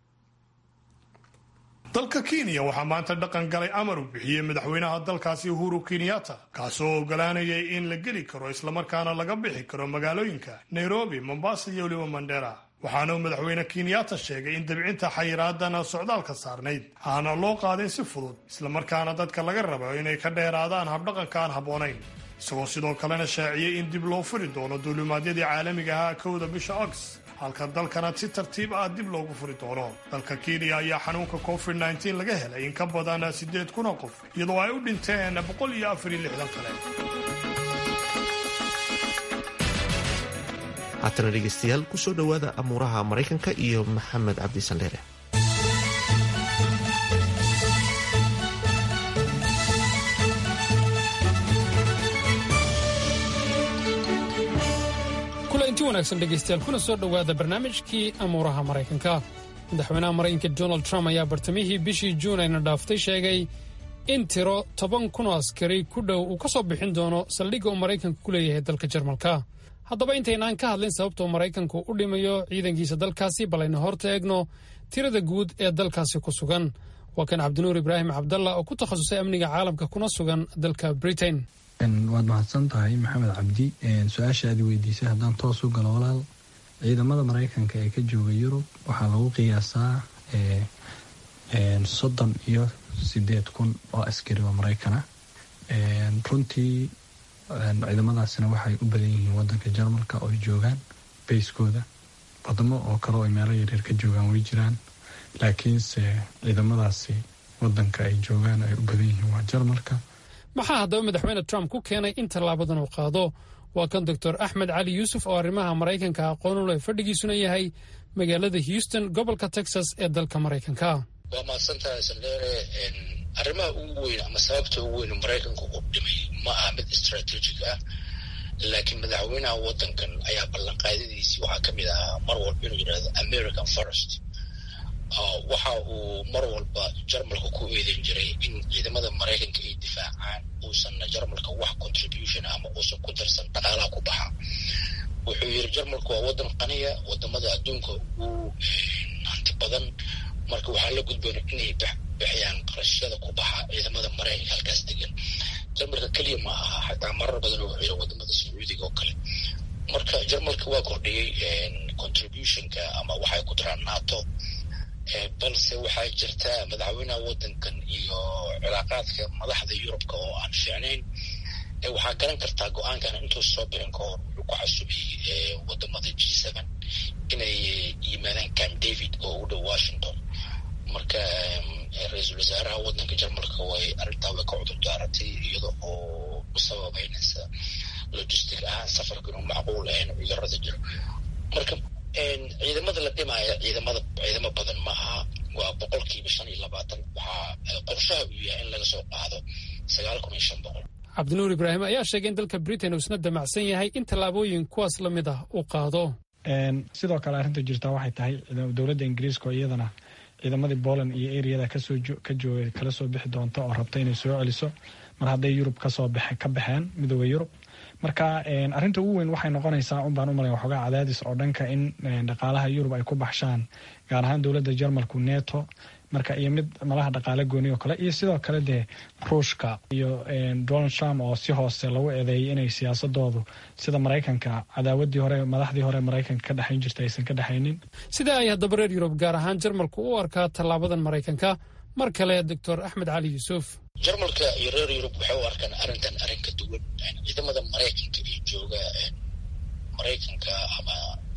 Speaker 5: dalka kenya waxaa maanta dhaqan galay amar uu bixiyey madaxweynaha dalkaasi uhuru kenyatta kaasoo ogolaanayay in la geli karo islamarkaana laga bixi karo magaalooyinka nairobi mombasa iyo weliba mandera waxaana uu madaxweyne kenyatta sheegay in dabcinta xayiraadana socdaalka saarnayd aana loo qaadin si fudud islamarkaana dadka laga rabo inay ka dheeraadaan habdhaqanka aan habboonayn isagoo sidoo kalena shaaciyey in dib loo furi doono duulimaadyadii caalamiga ahaa kowda bisha ogs halka dalkana si tartiib ah dib loogu furi doono dalka kenya ayaa xanuunka covid nneteen laga helay in ka badan siddeed kuna qof iyadoo ay u dhinteen boqol iyo afar iyo lixdan kale
Speaker 1: haatana dhegeystayaal kusoo dhowaada amuuraha maraykanka iyo maxamed cabdi sandheere
Speaker 10: kulanti wanaagsan dhegaystayaal kuna soo dhowaada barnaamijkii amuuraha maraykanka madaxweynaha maraykanka donald trump ayaa bartamihii bishii juun ayna dhaaftay sheegay in tiro toban kun oo askari ku dhow uu ka soo bixin doono saldhigga uu maraykanka ku leeyahay dalka jarmalka haddaba intaynaan ka hadlin sababta uu maraykanku u dhimayo ciidankiisa dalkaasi bal aynu horta eegno tirada guud ee dalkaasi ku sugan waa kan cabdinuur ibraahim cabdalla oo ku takhasusay amniga caalamka kuna sugan dalka britain
Speaker 19: waad mahadsan tahay maxamed cabdi su-aasha aad weydiisay haddaan toos u galo walaal ciidamada maraykanka ee ka jooga yurub waxaa lagu qiyaasaa soddon iyo sideed kun oo askari oo maraykana runtii ciidamadaasina waxay u badan yihiin wadanka jarmalka oo ay joogaan bayskooda wadamo oo kale oo meelo yaryar ka joogaan way jiraan laakiinse ciidamadaasi wadanka ay joogaan ay u badan yihiin waa jarmalka
Speaker 10: maxaa haddaba madaxweyne trump ku keenay in tallaabadan uu qaado waa kan doctor axmed cali yuusuf oo arrimaha maraykanka aqoon u leh fadhigiisuna yahay magaalada houston gobolka texas ee dalka maraykanka
Speaker 20: waa mahadsantahay saldheere arrimaha ugu weyn ama sababta ugu weyn maraykanku uu dhimay ma aha mid strategic ah laakiin madaxweynaha wadankan ayaa ballanqaadadiisii waxaa ka mid ahaa mar walba inuu yidhahdo american forest waxa uu mar walba jarmalka ku eedeyn jiray in ciidamada maraykanka ay difaacaan uusanna jarmalka wax contribution ama uusan ku darsan dhaqaalaha ku baxa wuxuu yidhi jarmalku waa wadan qaniya wadamada adduunka ugu hanti badan marka waxaa la gudboona inay bixiyaan qarashyada ku baxa ciidamada maraykanka halkaas degan jarmalka keliya ma aha xataa marar badan wuxuu yidhi wadamada sacuudiga oo kale marka jarmalka waa kordhiyey contributionka ama waxay ku daraan nato balse waxaa jirta madaxweynaha wadankan iyo cilaaqaadka madaxda yurubka oo aan fiicnayn waxaa garan kartaa go-aankan intuu soo bixin ka hor wuxuu ku xasubayy wadamada g seven inay yimaadaan camp david oo u dhow washington marka ra-iisul wasaaraha wadanka jarmalka way arrintaa way ka cudur daaratay iyada oo u sababeynaysa logistic ahaan safarka inuu macquul ahayn cudurada jiro marka ciidamada la dhimaya ciidamada ciidamo badan ma aha waa boqolkiiba shan iyo labaatan waxaa qorshaha uu yahay in laga soo qaado sagaal kun iyo shan boqol
Speaker 10: cabdinuur ibraahim ayaa sheegay in dalka britain uu isna damacsan yahay in tallaabooyin kuwaas la mid ah uu qaado
Speaker 21: sidoo kale arrinta jirtaa waxay tahay dowladda ingiriiska oo iyadana ciidamadii poland iyo eriyada kasoo ka jooga kala soo bixi doonta oo rabta inay soo celiso mar hadday yurub kasoo ka baxeen midooda yurub marka arrinta ugu weyn waxay noqonaysaa un baan u malay waxoogaa cadaadis oo dhanka in dhaqaalaha yurub ay ku baxshaan gaar ahaan dowladda jarmalku neto marka iyo mid malaha dhaqaale gooni oo kale iyo sidoo kale dee ruushka iyo donald trump oo si hoose lagu eedeeyay inay siyaasadoodu sida maraykanka cadaawadii hore madaxdii hore maraykanka ka dhexayn jirta aysan ka dhexaynin
Speaker 10: sida ay haddaba reer yurub gaar ahaan jarmalku u arkaa tallaabadan maraykanka mar kale doctor axmed cali yuusuf
Speaker 20: jarmalka iyo reer yurub waxay u arkaan arrintan arrin ka duwan ciidamada maraykanka iyo jooga maraykanka ama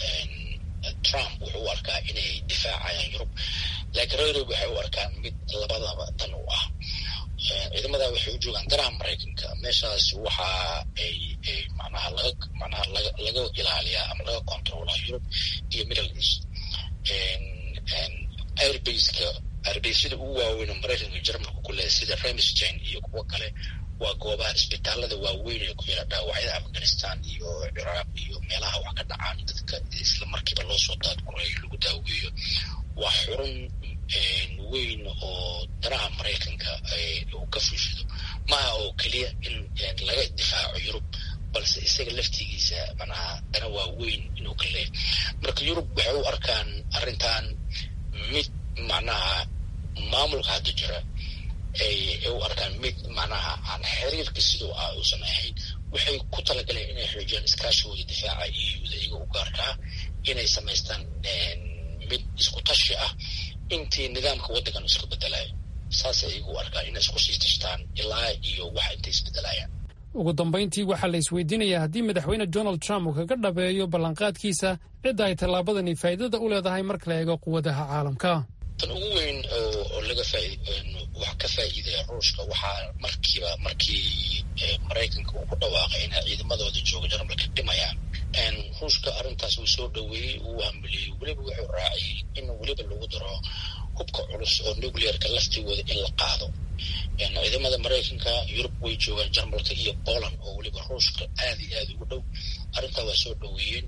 Speaker 20: trump wuxuu u arkaa inay difaacayaan yurub laakiin reer yurub waxay u arkaan mid labadaba dan u ah ciidamada waxay u joogaan danaha maraykanka meeshaas waxa ay manaha laga manaha laga laga ilaaliyaa ama laga controlaa yurub iyo middle east airbaseka airbasyada ugu waaweyn oo maraykanka jarmalka ku leehay sida remstein iyo kuwo kale waa goobaha isbitaalada waaweyn ee ku yaala dhaawacyada afghanistan iyo ciraaq iyo meelaha wax ka dhacaan dadka isla markiiba loo soo daadgurayo lagu daaweeyo waa xurun weyn oo danaha maraykanka uu ka fushado maaha oo keliya in laga difaaco yurub balse isaga laftigiisa manaha dana waa weyn inuu ka leeyahy marka yurub waxay u arkaan arrintan mid macnaha maamulka hadda jira ay u arkaan mid macnaha aan xiriirka siduu ah uusan ahayn waxay ku talagaleen inay xoojiyaan iskaashigooda difaaca euda iyaga u gaarkaa inay samaystaan mid isku tashi ah intii nidaamka waddankan isku bedelayo saasay iyagu u arkaan inay isku sii tashtaan ilaa iyo wax intay isbedelayaan
Speaker 10: ugu dambayntii waxaa la isweydiinayaa haddii madaxweyne donald trump uu kaga dhabeeyo ballanqaadkiisa cidda ay tallaabadani faa'iidada u leedahay marka la eego quwadaha caalamka
Speaker 20: tan ugu weyn oo laga wax ka faa'iidaya ruushka waxaa markiiba markii maraykanka uu ku dhawaaqay inay ciidamadooda jooga jarmalka dhimayaan ruushka arrintaas uu soo dhoweeyey uu hambeliyey weliba wuxuu raaciyey in weliba lagu daro hubka culus oo nuclearka laftigooda in la qaado ciidamada maraykanka yurub way joogaan jarmalka iyo poland oo weliba ruushka aad iyo aad ugu dhow arrintaa waa soo dhoweeyeen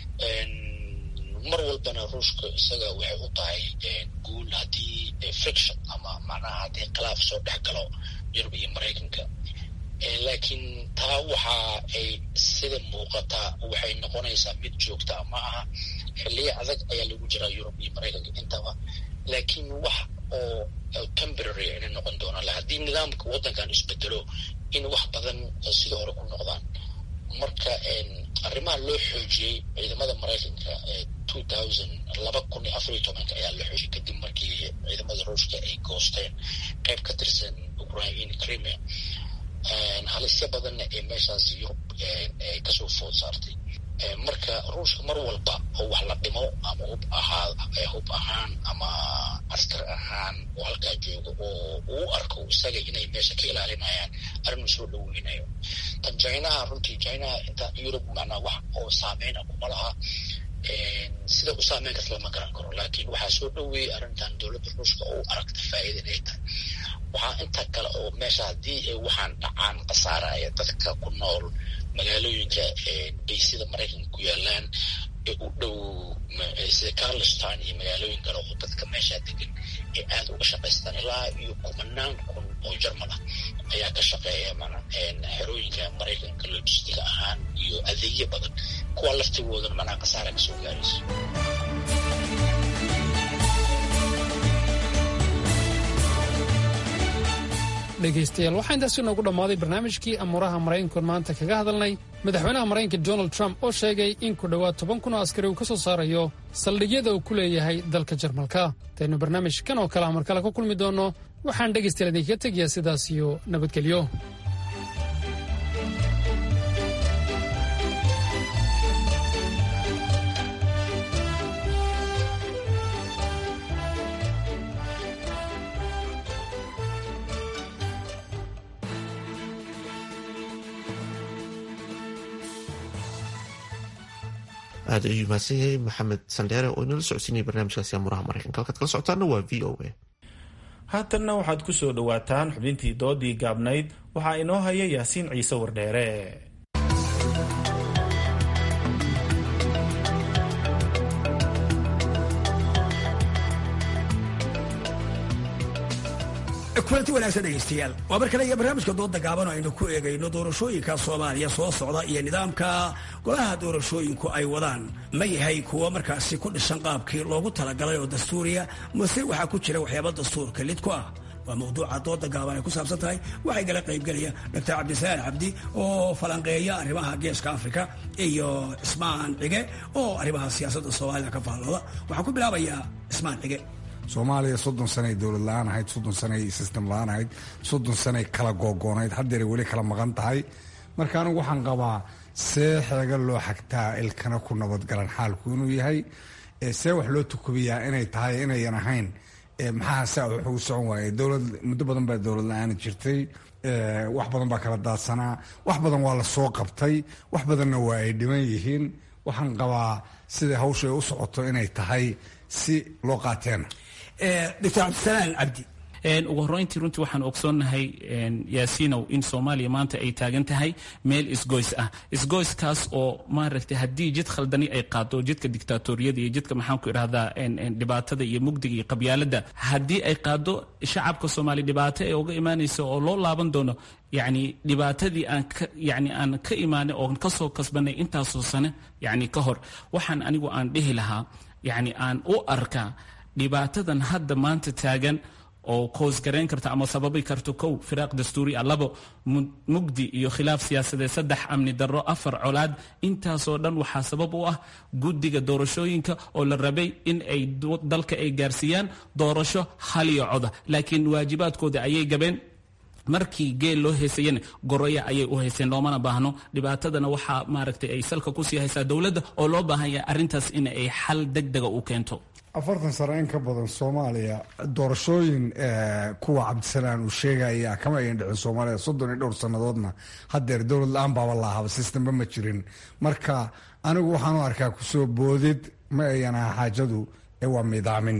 Speaker 20: mar walbana ruushka isaga waxay u tahay guul haddii friction ama macnaha haddii khilaaf soo dhex galo yurub iyo maraykanka laakiin taa waxa ay sida muuqataa waxay noqonaysaa mid joogta ma aha xilliyo adag ayaa lagu jiraa yurub iyo maraykanka intaba laakiin wax oo temporary inay noqon doonaan haddii nidaamka waddankan isbedelo in wax badan sida hore ku noqdaan marka arrimaha loo xoojiyey ciidamada maraykanka two thousand laba kun iyo afar iyo tobanka ayaa la xoojiyey kadib markii ciidamada ruushka ay goosteen qayb ka tirsan ukraine crimea halisyo badanna ee meeshaas yurub ay kasoo food saartay marka ruushka mar walba oo wax la dhimo ama hub ahaa hub ahaan ama askar ahaan oo halkaa jooga oo uu arko isaga inay meesha ka ilaalinayaan arrinuu soo dhaweynayo tan jinaha runtii jinaha inta yurub macnaa wax oo saameyna kuma laha sida u saameyn kas lama garan karo laakiin waxaa soo dhoweeyey arrintan dowladda ruushka oo u aragta faa'iida inay tahay waxaa inta kale oo meesha haddii ay waxaan dhacaan khasaaraya dadka ku nool magaalooyinka baysida maraykanka ku yaalaan ee u dhow sida carliston iyo magaalooyin kale oo dadka meesha degan ee aada uga shaqaystaan ilaa iyo kumanaan kun oo jarmal ah ayaa ka shaqeeya mana xerooyinka maraykanka logistiga ahaan iyo adeegyo badan kuwa laftigoodana manaa khasaara kasoo gaarayso
Speaker 10: dhegaystayaal waxaa intaasi noogu dhammaaday barnaamijkii amuuraha maraykankoon maanta kaga hadalnay madaxweynaha maraykanka donald trump oo sheegay in ku dhowaad toban kun oo askari uu ka soo saarayo saldhigyada uu ku leeyahay dalka jarmalka intaynu barnaamijkan oo kale amar kale ku kulmi doonno waxaan dhegaystayaal idinkaga tegayaa sidaas iyo nabadgelyo
Speaker 1: aad ayuu mahadsan yahay maxamed sandheere oo inala socodsiinaya barnaamijkaasi amuraha maraykanka halkaad kala socotaana waa v o a
Speaker 2: haatanna waxaad ku soo dhowaataan xubintii doodii gaabnayd waxaa inoo haya yaasiin ciise wardheere
Speaker 4: kulanti wanaagsan dhegaystayaal waa mar kale iyo barnaamijka dooda gaaban aynu ku eegayno doorashooyinka soomaaliya soo socda iyo nidaamka golaha doorashooyinku ay wadaan ma yahay kuwa markaasi ku dhisan qaabkii loogu talagalay oo dastuuriya mase waxaa ku jira waxyaaba dastuurka lid ku ah waa mawduuca dooda gaaban ay ku saabsan tahay waxay gala qaybgelaya doctor cabdisalaan cabdi oo falanqeeya arrimaha geeska afrika iyo cismaan cige oo arrimaha siyaasadda soomaalida ka faallooda waxaan ku bilaabayaa cismaan cige
Speaker 22: soomaaliya soddon sanay dowlad la-aan ahayd soddon sanay system la-aan ahayd soddon sanay kala googoonayd haddeeray weli kala maqan tahay marka anigu waxaan qabaa see xeega loo xagtaa ilkana ku nabadgalan xaalku inuu yahay see wax loo tukubiyaa inay tahay inayan ahayn maxaa saa wax ugu socon waaye dowlad muddo badan baa dowlad la-aan jirtay wax badan baa kala daadsanaa wax badan waa la soo qabtay wax badanna waa ay dhiman yihiin waxaan qabaa sida hawsha ay u socoto inay tahay si loo qaateena
Speaker 4: doctor cabdisalaan cabdi
Speaker 3: ugu horreyntii runtii waxaan ogsoonnahay yaasiinow in soomaaliya maanta ay taagan tahay meel isgoys ah isgoyskaas oo maaragtay haddii jid khaldani ay qaado jidka dictaatoriyada iyo jidka maxaan ku idhahdaa dhibaatada iyo mugdiga iyo qabyaaladda haddii ay qaado shacabka soomaaliya dhibaato ee uga imaanaysa oo loo laaban doono yacni dhibaatadii aan ka yacni aan ka imaanay oo kasoo kasbanay intaasoo sane yacni ka hor waxaan anigu aan dhihi lahaa yacni aan u arkaa dhibaatadan hadda maanta taagan oo koosgarayn karta ama sababi karto kow firaaq dastuuri ah labo mugdi iyo khilaaf siyaasadeed saddex amni darro afar colaad intaasoo dhan waxaa sabab u ah guddiga doorashooyinka oo la rabay in ay dalka ay gaarsiiyaan doorasho haliyo coda laakiin waajibaadkooda ayay gabeen markii geel loo heysayana goroya ayay u hayseen loomana baahno dhibaatadana waxaa maaragtay ay salka kusii haysaa dowladda oo loo baahan yahay arrintaas in ay xal degdega u keento
Speaker 22: afartan sano in ka badan soomaaliya doorashooyin kuwa cabdisalaan uu sheegaya kama ayan dhicin soomaaliya soddon iyo dhowr sannadoodna haddeer dowlad la-aan baaba laahaba sistamba ma jirin marka anigu waxaan u arkaa kusoo boodid ma ayan aha xaajadu ee waa midaamin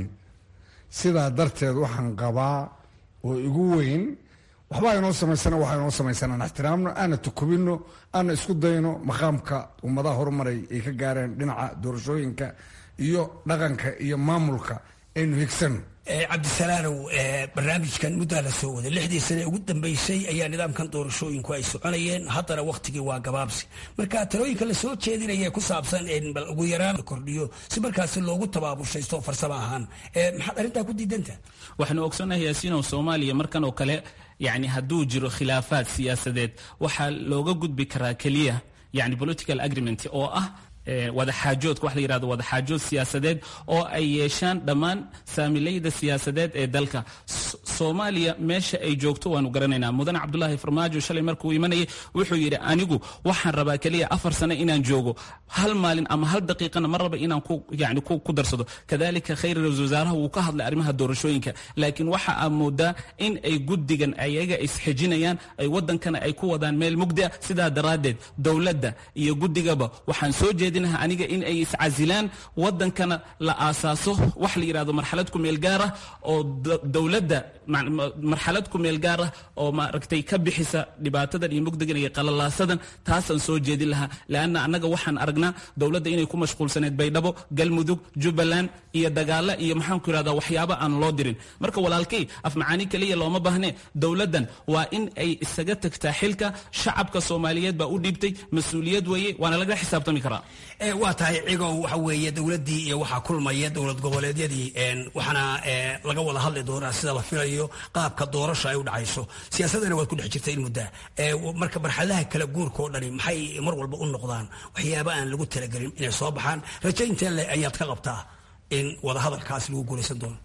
Speaker 22: sidaa darteed waxaan qabaa oo igu weyn waxbaa inoo samaysana waxaa inoo samaysan aan ixtiraamno aana tukubino aana isku dayno maqaamka ummadaha horumaray ay ka gaareen dhinaca doorashooyinka iyo dhaqanka iyo maamulka aynu higsano
Speaker 4: cabdisalaanow barnaamijkan muddaa la soo waday lixdii sane ugu dambeysay ayaa nidaamkan doorashooyinku ay soconayeen haddana wakhtigii waa gabaabsi marka talooyinka la soo jeedinaya ku saabsan bal ugu yaraan kordhiyo si markaasi loogu tabaabushaysto farsamo ahaan maxaad arrintaa ku diidanta
Speaker 3: waxaanu ogsoonnahay yaasiinow soomaaliya markan oo kale yacni hadduu jiro khilaafaad siyaasadeed waxaa looga gudbi karaa keliya yani political agreement oo ah wadaxaajoodka wax la yidhahdo wadaxaajood siyaasadeed oo ay yeeshaan dhammaan saamilayda siyaasadeed ee dalka soomaaliya meesha ay joogto waanu garanaynaa mudane cabdulaahi farmaajo shalay markuu imanayay wuxuu yidhi anigu waxaan rabaa keliya afar sano inaan joogo hal maalin ama hal daqiiqana ma raba inaan ku yani ku darsado kadalika khayr ra-isul wasaaraha wuu ka hadlay arrimaha doorashooyinka laakiin waxa aa moodaa in ay guddigan ayaga isxejinayaan ay wadankana ay ku wadaan meel mugdi ah sidaa daraaddeed dowladda iyo guddigaba waxaan soo jeedinaha aniga in ay iscasilaan wadankana la aasaaso wax la yidhahdo marxalad ku meel gaar ah oo dowladda marxalad ku meel gaar ah oo maaragtay ka bixisa dhibaatadan iyo mugdigan iyo qalalaasadan taasaan soo jeedin lahaa leanna annaga waxaan aragnaa dowladda inay ku mashquulsaneed baydhabo galmudug jubbaland iyo dagaalo iyo maxaan ku yidhahdaa waxyaabo aan loo dirin marka walaalkay afmacaani keliya looma baahne dowladdan waa in ay isaga tagtaa xilka shacabka soomaaliyeed baa u dhiibtay mas-uuliyad weeye waana laga xisaabtami karaa
Speaker 4: waa tahay cigow waxa weeye dowladdii iyo waxaa kulmaya dowlad goboleedyadii waxaana laga wada hadli doonaa sida la filayo qaabka doorasha ay u dhacayso siyaasadana waad ku dhex jirta in muddaa marka marxaladaha kala guurka oo dhani maxay mar walba u noqdaan waxyaaba aan lagu talagelin inay soo baxaan rajaynta le ayaad ka qabtaa in wadahadalkaasi lagu guulaysan doono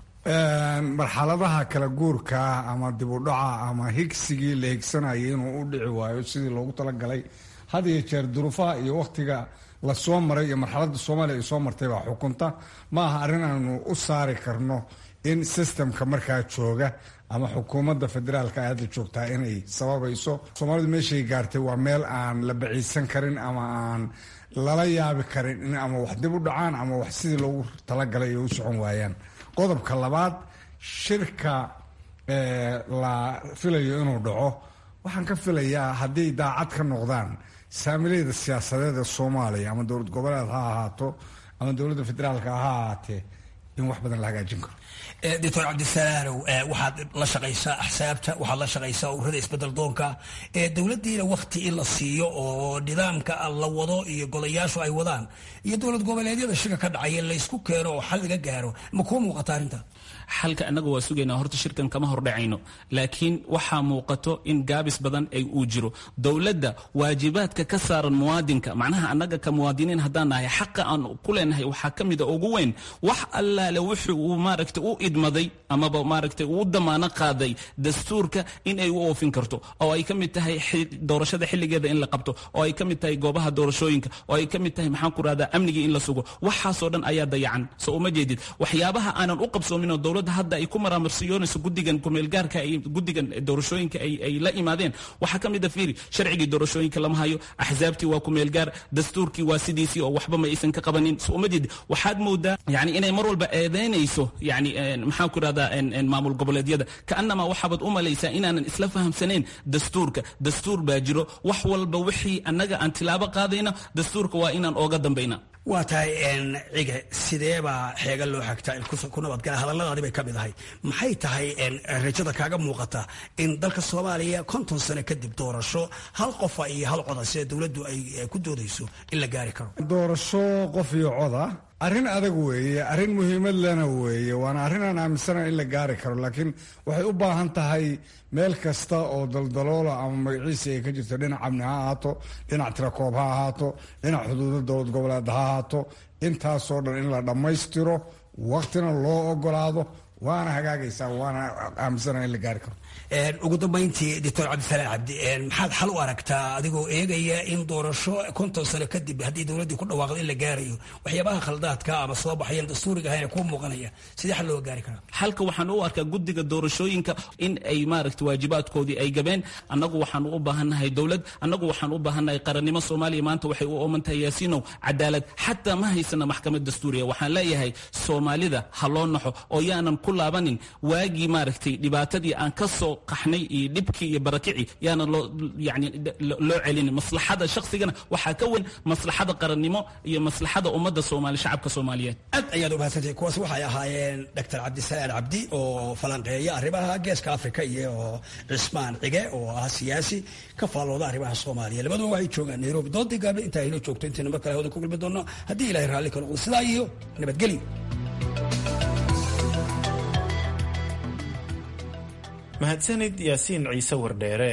Speaker 22: marxaladaha kala guurka ama dib u dhaca ama higsigii la higsanayay inuu u dhici waayo sidii loogu talagalay had iyo jeer duruufaha iyo wakhtiga la soo maray iyo marxaladda soomaaliya ay soo martay baa xukunta ma aha arrin aanu u saari karno in sistemka markaa jooga ama xukuumadda federaalka ay hadda joogtaa inay sababayso soomaalidu meeshay gaartay waa meel aan la baciisan karin ama aan lala yaabi karin in ama wax dib u dhacaan ama wax sidii loogu talagalay ay u socon waayaan qodobka labaad shirka la filayo inuu dhaco waxaan ka filayaa hadday daacad ka noqdaan saamilayda siyaasadeed ee soomaaliya ama dowlad goboleed ha ahaato ama dowladda federaalka ha ahaatee in wax badan la hagaajin karo
Speaker 4: doctor cabdisalaanow waxaad la shaqaysaa axsaabta waxaad la shaqaysaa ururada isbedel doonka dowladdiina wakti in la siiyo oo nidaamka la wado iyo golayaashu ay wadaan iyo dowlad goboleedyada shirka ka dhacaya laysku keeno oo xal laga gaaro ma kuu muuqata arrinta
Speaker 3: xalka annaga waa sugaynaa horta shirkan kama hordhacayno laakiin waxaa muuqato in gaabis badan ay uu jiro dowladda waajibaadka ka saaran muwaadinka macnaha annaga ka muwaadiniin haddaan nahay xaqa aan ku leenahay waxaa ka mida ugu weyn wax allaale wuxuu uu maaragtay u idmaday amaba maaragtay uu damaano qaaday dastuurka in ay u oofin karto oo ay ka mid tahay doorashada xilligeeda in la qabto oo ay ka mid tahay goobaha doorashooyinka oo ay ka mid tahay maxaan ku rahdaa amnigii in la sugo waxaasoo dhan ayaa dayacan soo uma jeedid waxyaabaha aanan u qabsoomin oo dowladda hadda ay ku maraamarsiyoonayso guddigan kumeelgaarka ay guddigan doorashooyinka ay ay la imaadeen waxaa ka mid a fiiri sharcigii doorashooyinka lama hayo axsaabtii waa kumeelgaar dastuurkii waa sidiisii oo waxba ma aysan ka qabanin soo uma jeedid waxaad moodaa yani inay mar walba eedeynayso yani maxaan ku rahdaa maamul goboleedyada kaanamaa waxaabaad u malaysaa inaanan isla fahamsanayn dastuurka dastuur baa jiro wax walba wixii annaga aan tilaabo qaadayna dastuurka waa inaan ooga dambayna
Speaker 4: waa tahay cige sideebaa xeega loo xagtaa ku nabadgala hadalladaadi bay ka mid ahay maxay tahay rajada kaaga muuqata in dalka soomaaliya konton sano kadib doorasho hal qofa iyo hal coda sida dowladdu ay ku doodayso in la gaari karo
Speaker 22: doorasho qof iyo coda arrin adag weeye arrin muhiimad lena weeye waana arrin aan aaminsana in la gaari karo laakiin waxay u baahan tahay meel kasta oo daldaloola ama magaciisa ay ka jirto dhinac amni ha ahaato dhinac tirakoob ha ahaato dhinac xuduuda dowlad goboleed ha ahaato intaasoo dhan in la dhammaystiro waktina loo ogolaado waana hagaagaysaa waana aaminsana in la gaari karo
Speaker 4: ugu dambayntii doctor cabdisalaan cabdi maxaad xal u aragtaa adigoo eegaya in doorasho konton sano kadib haddii dowladdii ku dhawaaqdo in la gaarayo waxyaabaha khaldaadka ama soo baxayan dastuuriga ahayna kuu muuqanaya sidee xal looga gaari karaa
Speaker 3: xalka waxaan u arkaa guddiga doorashooyinka in ay maaragta waajibaadkoodii ay gabeen annagu waxaan u baahannahay dowlad annagu waxaan u baahannahay qarannimo soomaaliya maanta waxay u ooman tahay yaasiinow cadaalad xataa ma haysana maxkamad dastuuriya waxaan leeyahay soomaalida ha loo naxo oo yaanan ku laabanin waagii maaragtay dhibaatadii aan ka soo qaxnay iyo dhibkii iyo barakicii yaana loo yani loo celinin maslaxada shaqsigana waxaa ka weyn maslaxada qarannimo iyo maslaxada ummadda soomaali shacabka soomaaliyeed
Speaker 4: aad ayaad u mahadsantahay kuwaas waxay ahaayeen doctor cabdisalaan cabdi oo falanqeeya arrimaha geeska afrika iyo cismaan cige oo ah siyaasi ka faallooda arrimaha soomaaliya labaduba waxay joogaan nairobi doodii gaable intaa inoo joogto intayna mar kale hawada ku gulmi doono haddii ilahay raalli ka noqdo sidaa iyo nabadgelyo
Speaker 2: mahadsanid yaasiin ciise wardheere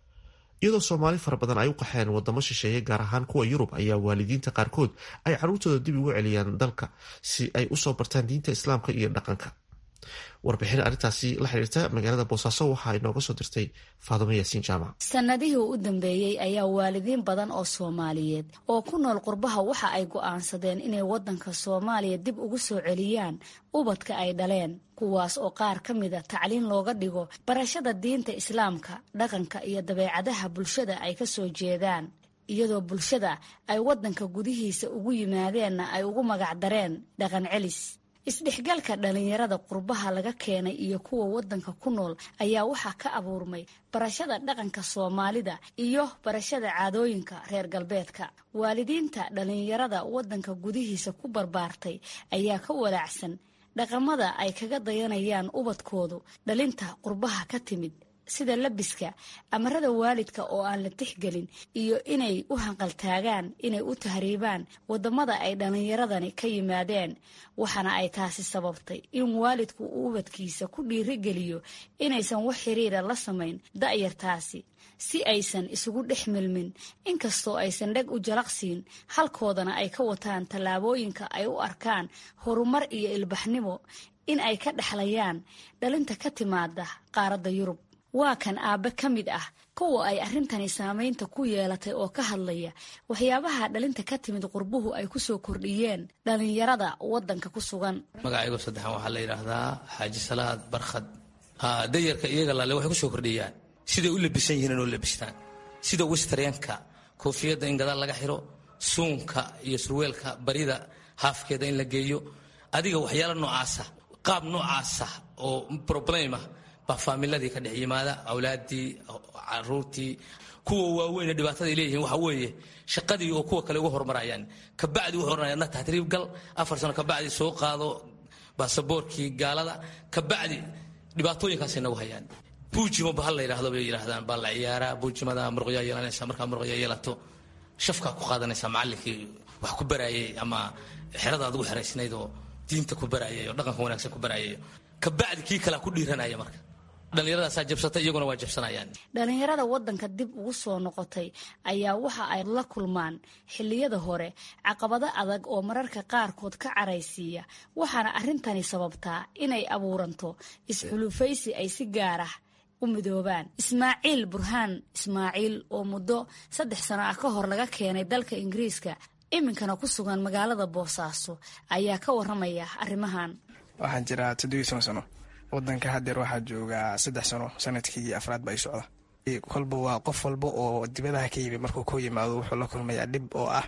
Speaker 1: iyadoo soomaali fara badan ay u qaxeen wadamo shisheeye gaar ahaan kuwa yurub ayaa waalidiinta qaarkood ay caruurtooda dib ugu celiyaan dalka si ay usoo bartaan diinta islaamka iyo dhaqanka warbixin arrintaasi la xiriirta magaalada boosaaso waxaa inooga soo dirtay faadimo yaasiin jaamac
Speaker 6: sanadihii u dambeeyey ayaa waalidiin badan oo soomaaliyeed oo ku nool qurbaha waxa ay go'aansadeen inay waddanka soomaaliya dib ugu soo celiyaan ubadka ay dhaleen kuwaas oo qaar ka mida tacliin looga dhigo barashada diinta islaamka dhaqanka iyo dabeecadaha bulshada ay ka soo jeedaan iyadoo bulshada ay waddanka gudihiisa ugu yimaadeenna ay ugu magacdareen dhaqan celis isdhexgalka dhallinyarada qurbaha laga keenay iyo kuwa waddanka ku nool ayaa waxaa ka abuurmay barashada dhaqanka soomaalida iyo barashada caadooyinka reer galbeedka waalidiinta dhallinyarada waddanka gudihiisa ku barbaartay ayaa ka walaacsan dhaqamada ay kaga dayanayaan ubadkoodu dhalinta qurbaha ka timid sida labiska amarada waalidka oo aan la tixgelin iyo inay u hanqaltaagaan inay u tahriibaan wadamada ay dhallinyaradani ka yimaadeen waxaana ay taasi sababtay in waalidku uu ubadkiisa ku dhiirigeliyo inaysan wax xiriira la samayn da'yartaasi si aysan isugu dhex milmin inkastoo aysan dheg u jalaqsiin halkoodana ay ka wataan tallaabooyinka ay u arkaan horumar iyo ilbaxnimo in ay ka dhexlayaan dhalinta ka timaada qaaradda yurub waa kan aabbe ka mid ah kuwa ay arrintani saamaynta ku yeelatay oo ka hadlaya waxyaabaha dhalinta ka timid qurbuhu ay ku soo kordhiyeen dhallinyarada waddanka ku sugan
Speaker 7: magacaygo saddexan waxaa la yidhaahdaa xaaji salaad barkhad dayarka iyaga laale waxay ku soo kordhiyaan siday u labisan yihiin inoo labistaan sida westrenka koofiyadda in gadaal laga xiro suunka iyo surweelka barida haafkeeda in la geeyo adiga waxyaala noocaasa qaab noocaasa oo problema baa faamiladii ka dhex yimaada awlaadii caruurtii kuwa waaweyn dhibaatada ay leeyihiin waxa weeye shaqadii oo kuwa kale uga horumarayaan kabacdi wuxuu oranaya na tahriib gal afar sano kabacdi soo qaado baasaboorkii gaalada kabacdi dhibaatooyinkaasay nagu hayaan buujimo bahal la yidhaahdo bay yidhaahdaan baa la ciyaaraa buujimada muruqyaa yeelanaysa markaa muruqya yeelato shafkaa ku qaadanaysa macallinkii wax ku baraayay ama xerada aad ugu xeraysnayd oo diinta ku baraayay oo dhaqanka wanaagsan ku baraayay kabacdi kii kalea ku dhiiranaya marka dhallinyaradaasaa jabsatay iyaguna waa jabsanayaan
Speaker 6: dhallinyarada waddanka dib ugu soo noqotay ayaa waxa ay la kulmaan xilliyada hore caqabado adag oo mararka qaarkood ka caraysiiya waxaana arrintani sababtaa inay abuuranto isxulufaysi ay si gaar ah u midoobaan ismaaciil burhaan ismaaciil oo muddo saddex sano ah ka hor laga keenay dalka ingiriiska iminkana ku sugan magaalada boosaaso ayaa ka waramaya arrimahan
Speaker 23: waxaan jiraa toddobiyi toban sano wadanka hadeer waxaa joogaa saddex sano sanadkii afraad ba ay socda kolba waa qof walba oo dibadaha ka yimi markuu ku yimaado wuxuu la kulmayaa dhib oo ah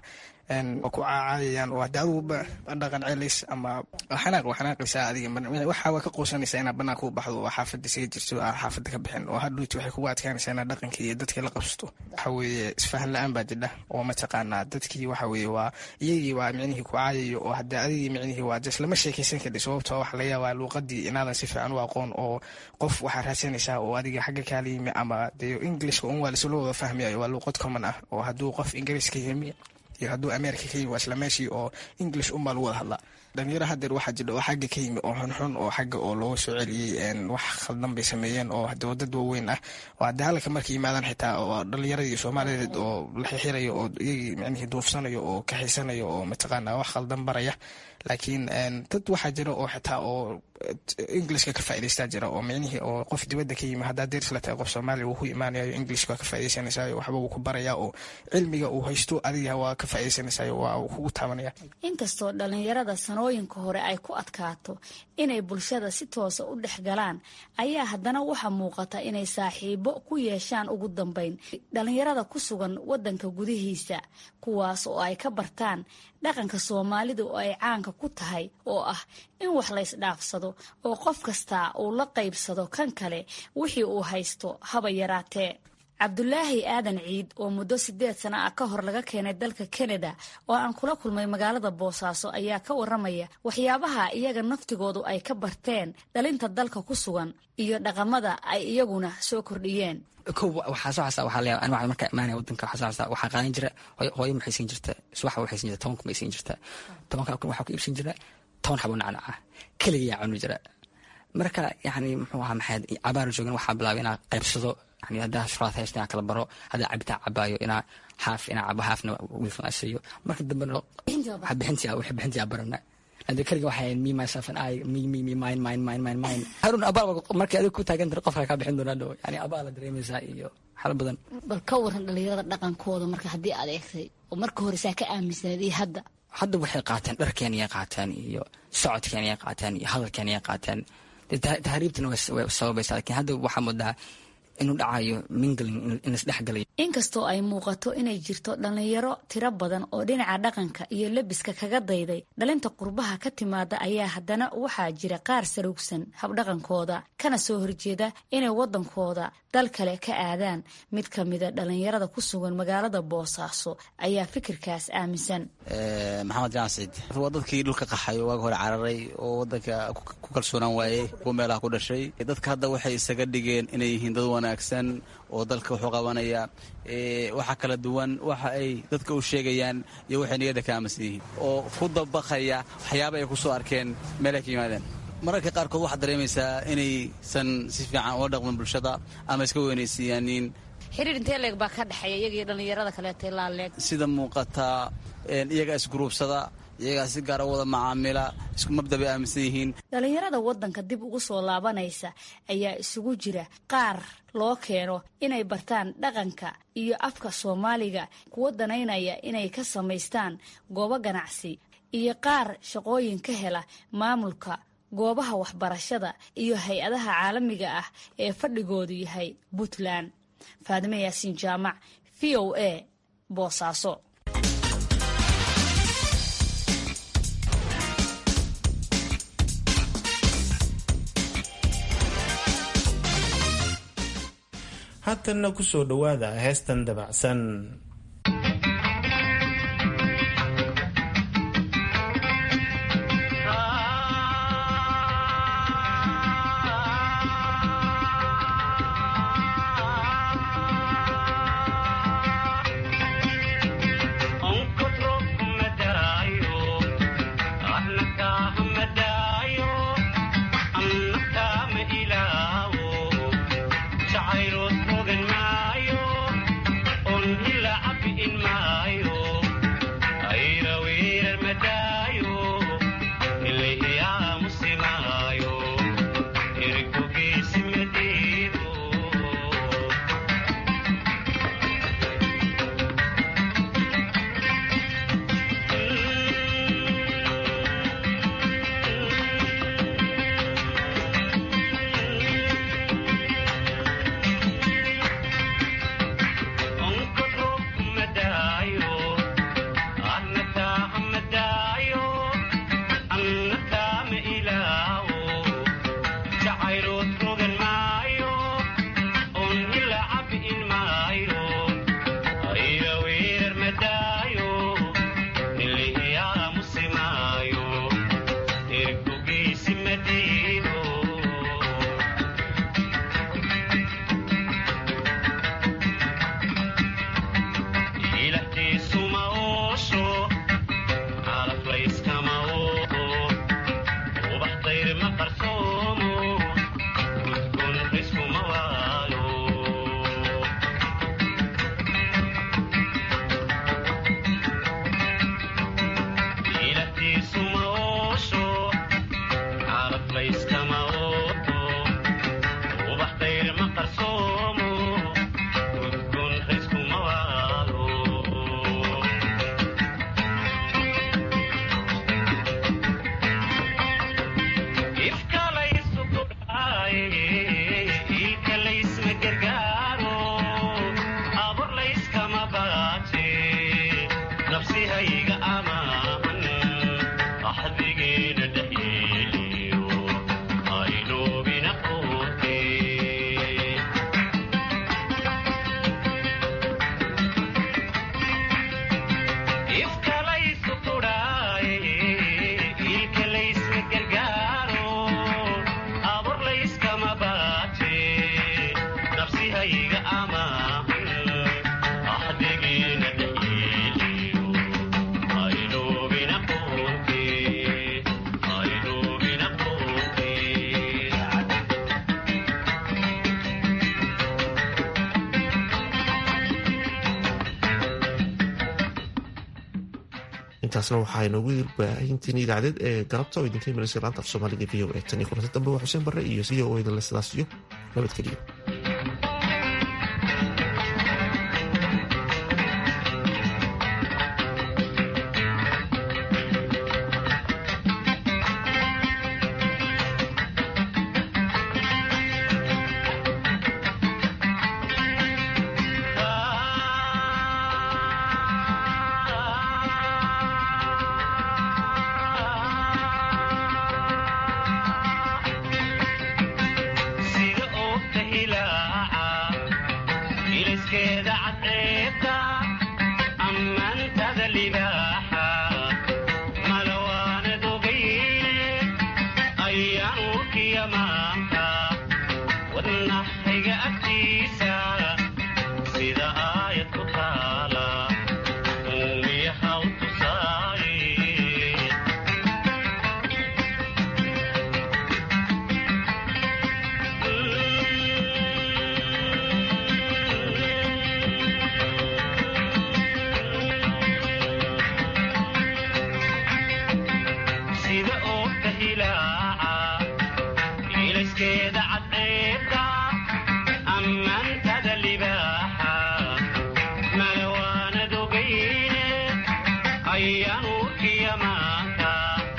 Speaker 23: ku caacayayaan oo hadii adugu dhaqan celis ama xanaaq waa xanaaqaysaa adiga waxa waa ka quusanaysaa inaad banaanka u baxdo oo xaafada isaga jirto aa xaafada ka bixin oo hadhuuti waxay kugu adkaanaysaa inaad dhaqankii iyo dadkii la qabsato waxa weeye isfahan la-aan baa jidha oo mataqaanaa dadkii waxa weeye waa iyagii waa micnihii ku caayayo oo hadii adigii micnihii waa jes lama sheekaysan kardhi sababtoo waxa laga yaabaa luuqadii inaadan si fiican u aqoon oo qof waxaa raadsanaysaa oo adiga xagga kaala yimi ama dee englishka un waa lasula wada fahmayayo waa luuqad common ah oo hadduu qof ingiriiska yimi iyo hadduu america ka yimi waa isla meeshii oo english unbaa lagu wada hadlaa dhalinyaro hadeer waxaa jidha oo xagga ka yimi oo xunxun oo xagga oo looga soo celiyey wax khaldan bay sameeyeen oo hade wadad waaweyn ah oo hadde halka markay yimaadaan xitaa oo dhalinyaradii soomaaliyeed oo la xixirayo oo iyagii micnihii duufsanayo oo kaxaysanayo oo mataqaana wax khaldan baraya laakiin dad waxaa jira oo xitaa oo englishka ka faa'idaystaa jira oo micnihii oo qof dibadda ka yimi haddaa deers la tahay qof soomaaliya wuu ku imaanayo englishka waa ka faa'iidaysanaysayo waxba wuu ku barayaa oo cilmiga uu haysto adiga waa ka faa'iidaysanaysayo waa uu kugu taabanaya
Speaker 6: inkastoo dhallinyarada sanooyinka hore ay ku adkaato inay bulshada si toosa u dhex galaan ayaa haddana waxaa muuqata inay saaxiibo ku yeeshaan ugu dambeyn dhallinyarada ku sugan waddanka gudihiisa kuwaas oo ay ka bartaan dhaqanka soomaalida oo ay caanka ku tahay oo ah in wax la ysdhaafsado oo qof kastaa uu la qaybsado kan kale wixii uu haysto haba yaraatee cabdulaahi aadan ciid oo muddo sideed sana ah ka hor laga keenay dalka kanada oo aan kula kulmay magaalada boosaaso ayaa ka waramaya waxyaabaha iyaga naftigoodu ay ka barteen dhalinta dalka ku sugan iyo dhaqamada ay iyaguna soo kordhiyeen
Speaker 8: kow waxaa soo xasa waxaa leeyahay aniga markaa imaanaya waddanka waxaa soo xasa waxaa qaadan jira hooyo maxay siin jirta subax waxay siin jirta toban kun bay siin jirta tobanka kun waxaa ku iibsan jira toban xabo nacnac ah keligaa cuni jira marka yani muxuu ahaa maxayd cabaar joogan waxaa bilaabay inaa qaybsado yani haddaa shuraad haysta inaa kala baro haddaa cabitaan cabaayo inaa xaaf inaa cabo xaafna wiilkan asiiyo marka dambena bixintii wixii bixintii barana ade keliga waxay me myself and I me me me mine mine mine mine mine harun abaal markay adiga ku taagan tahay qofka kaa bixin doonaa dhow yani abaal la dareemaysaa iyo xalo badan
Speaker 6: bal ka waran dhalinyarada dhaqankooda marka haddii aad eegtay oo marka hore saa ka aaminsanayd iyo hadda
Speaker 8: hadda waxay qaateen dharkeeniyay qaateen iyo socodkeeniyay qaateen iyo hadalkeeniyay qaateen tahriibtana way sababaysaa lakiin hadda waxaa moodaa inuu dhacayo mingling in isdhexgalayo
Speaker 6: inkastoo ay muuqato inay jirto dhallinyaro tiro badan oo dhinaca dhaqanka iyo lebiska kaga dayday dhalinta qurbaha ka timaada ayaa haddana waxaa jira qaar sarugsan habdhaqankooda kana soo horjeeda inay waddankooda dal kale ka aadaan mid ka mida dhallinyarada ku sugan magaalada boosaaso ayaa fikirkaas aaminsan
Speaker 9: maxamed jaansid waa dadkii dhulka qaxayo waaga hore cararay oo wadanka ku kalsoonaan waayey kuwa meelaha ku dhashay dadka hadda waxay isaga dhigeen inay yihiin dad wanaagsan oo dalka wuxuu qabanaya waxa kala duwan waxa ay dadka u sheegayaan iyo waxay niyadda ka aaminsan yihiin oo ku dabaqaya waxyaaba ay ku soo arkeen meelay ka yimaadeen mararka qaarkood waxaad dareemaysaa inaysan si fiican ula dhaqmin bulshada ama iska weynaysiiyaanin
Speaker 6: xiriir intee leeg baa ka dhexeeya iyagii dhallinyarada kaleeta laaleeg
Speaker 9: sida muuqata iyagaa isguruubsada iyagaa si gaara wada macaamila isku mabda bay aaminsan yihiin
Speaker 6: dhallinyarada waddanka dib ugu soo laabanaysa ayaa isugu jira qaar loo keeno inay bartaan dhaqanka iyo afka soomaaliga kuwa danaynaya inay ka samaystaan goobo ganacsi iyo qaar shaqooyin ka hela maamulka goobaha waxbarashada iyo hay-adaha caalamiga ah ee fadhigoodu yahay puntland faadime yaasiin jaamac v o a boosaaso
Speaker 2: haatanna ku soo dhowaada heestan dabacsan
Speaker 13: Ila
Speaker 1: intaasna waxaa inoogu baahintiin idaacadeed ee galabta oo idinka imanaysa laanta af soomaaliga v o e tan iyo kulanti dambe waa xuseen barre iyo v o idinle sidaas iyo nabadgeliyo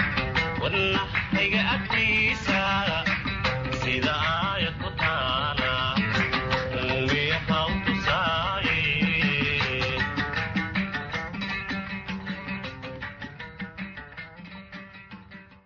Speaker 11: wadnaxayga agtiisa sida aayad ku taala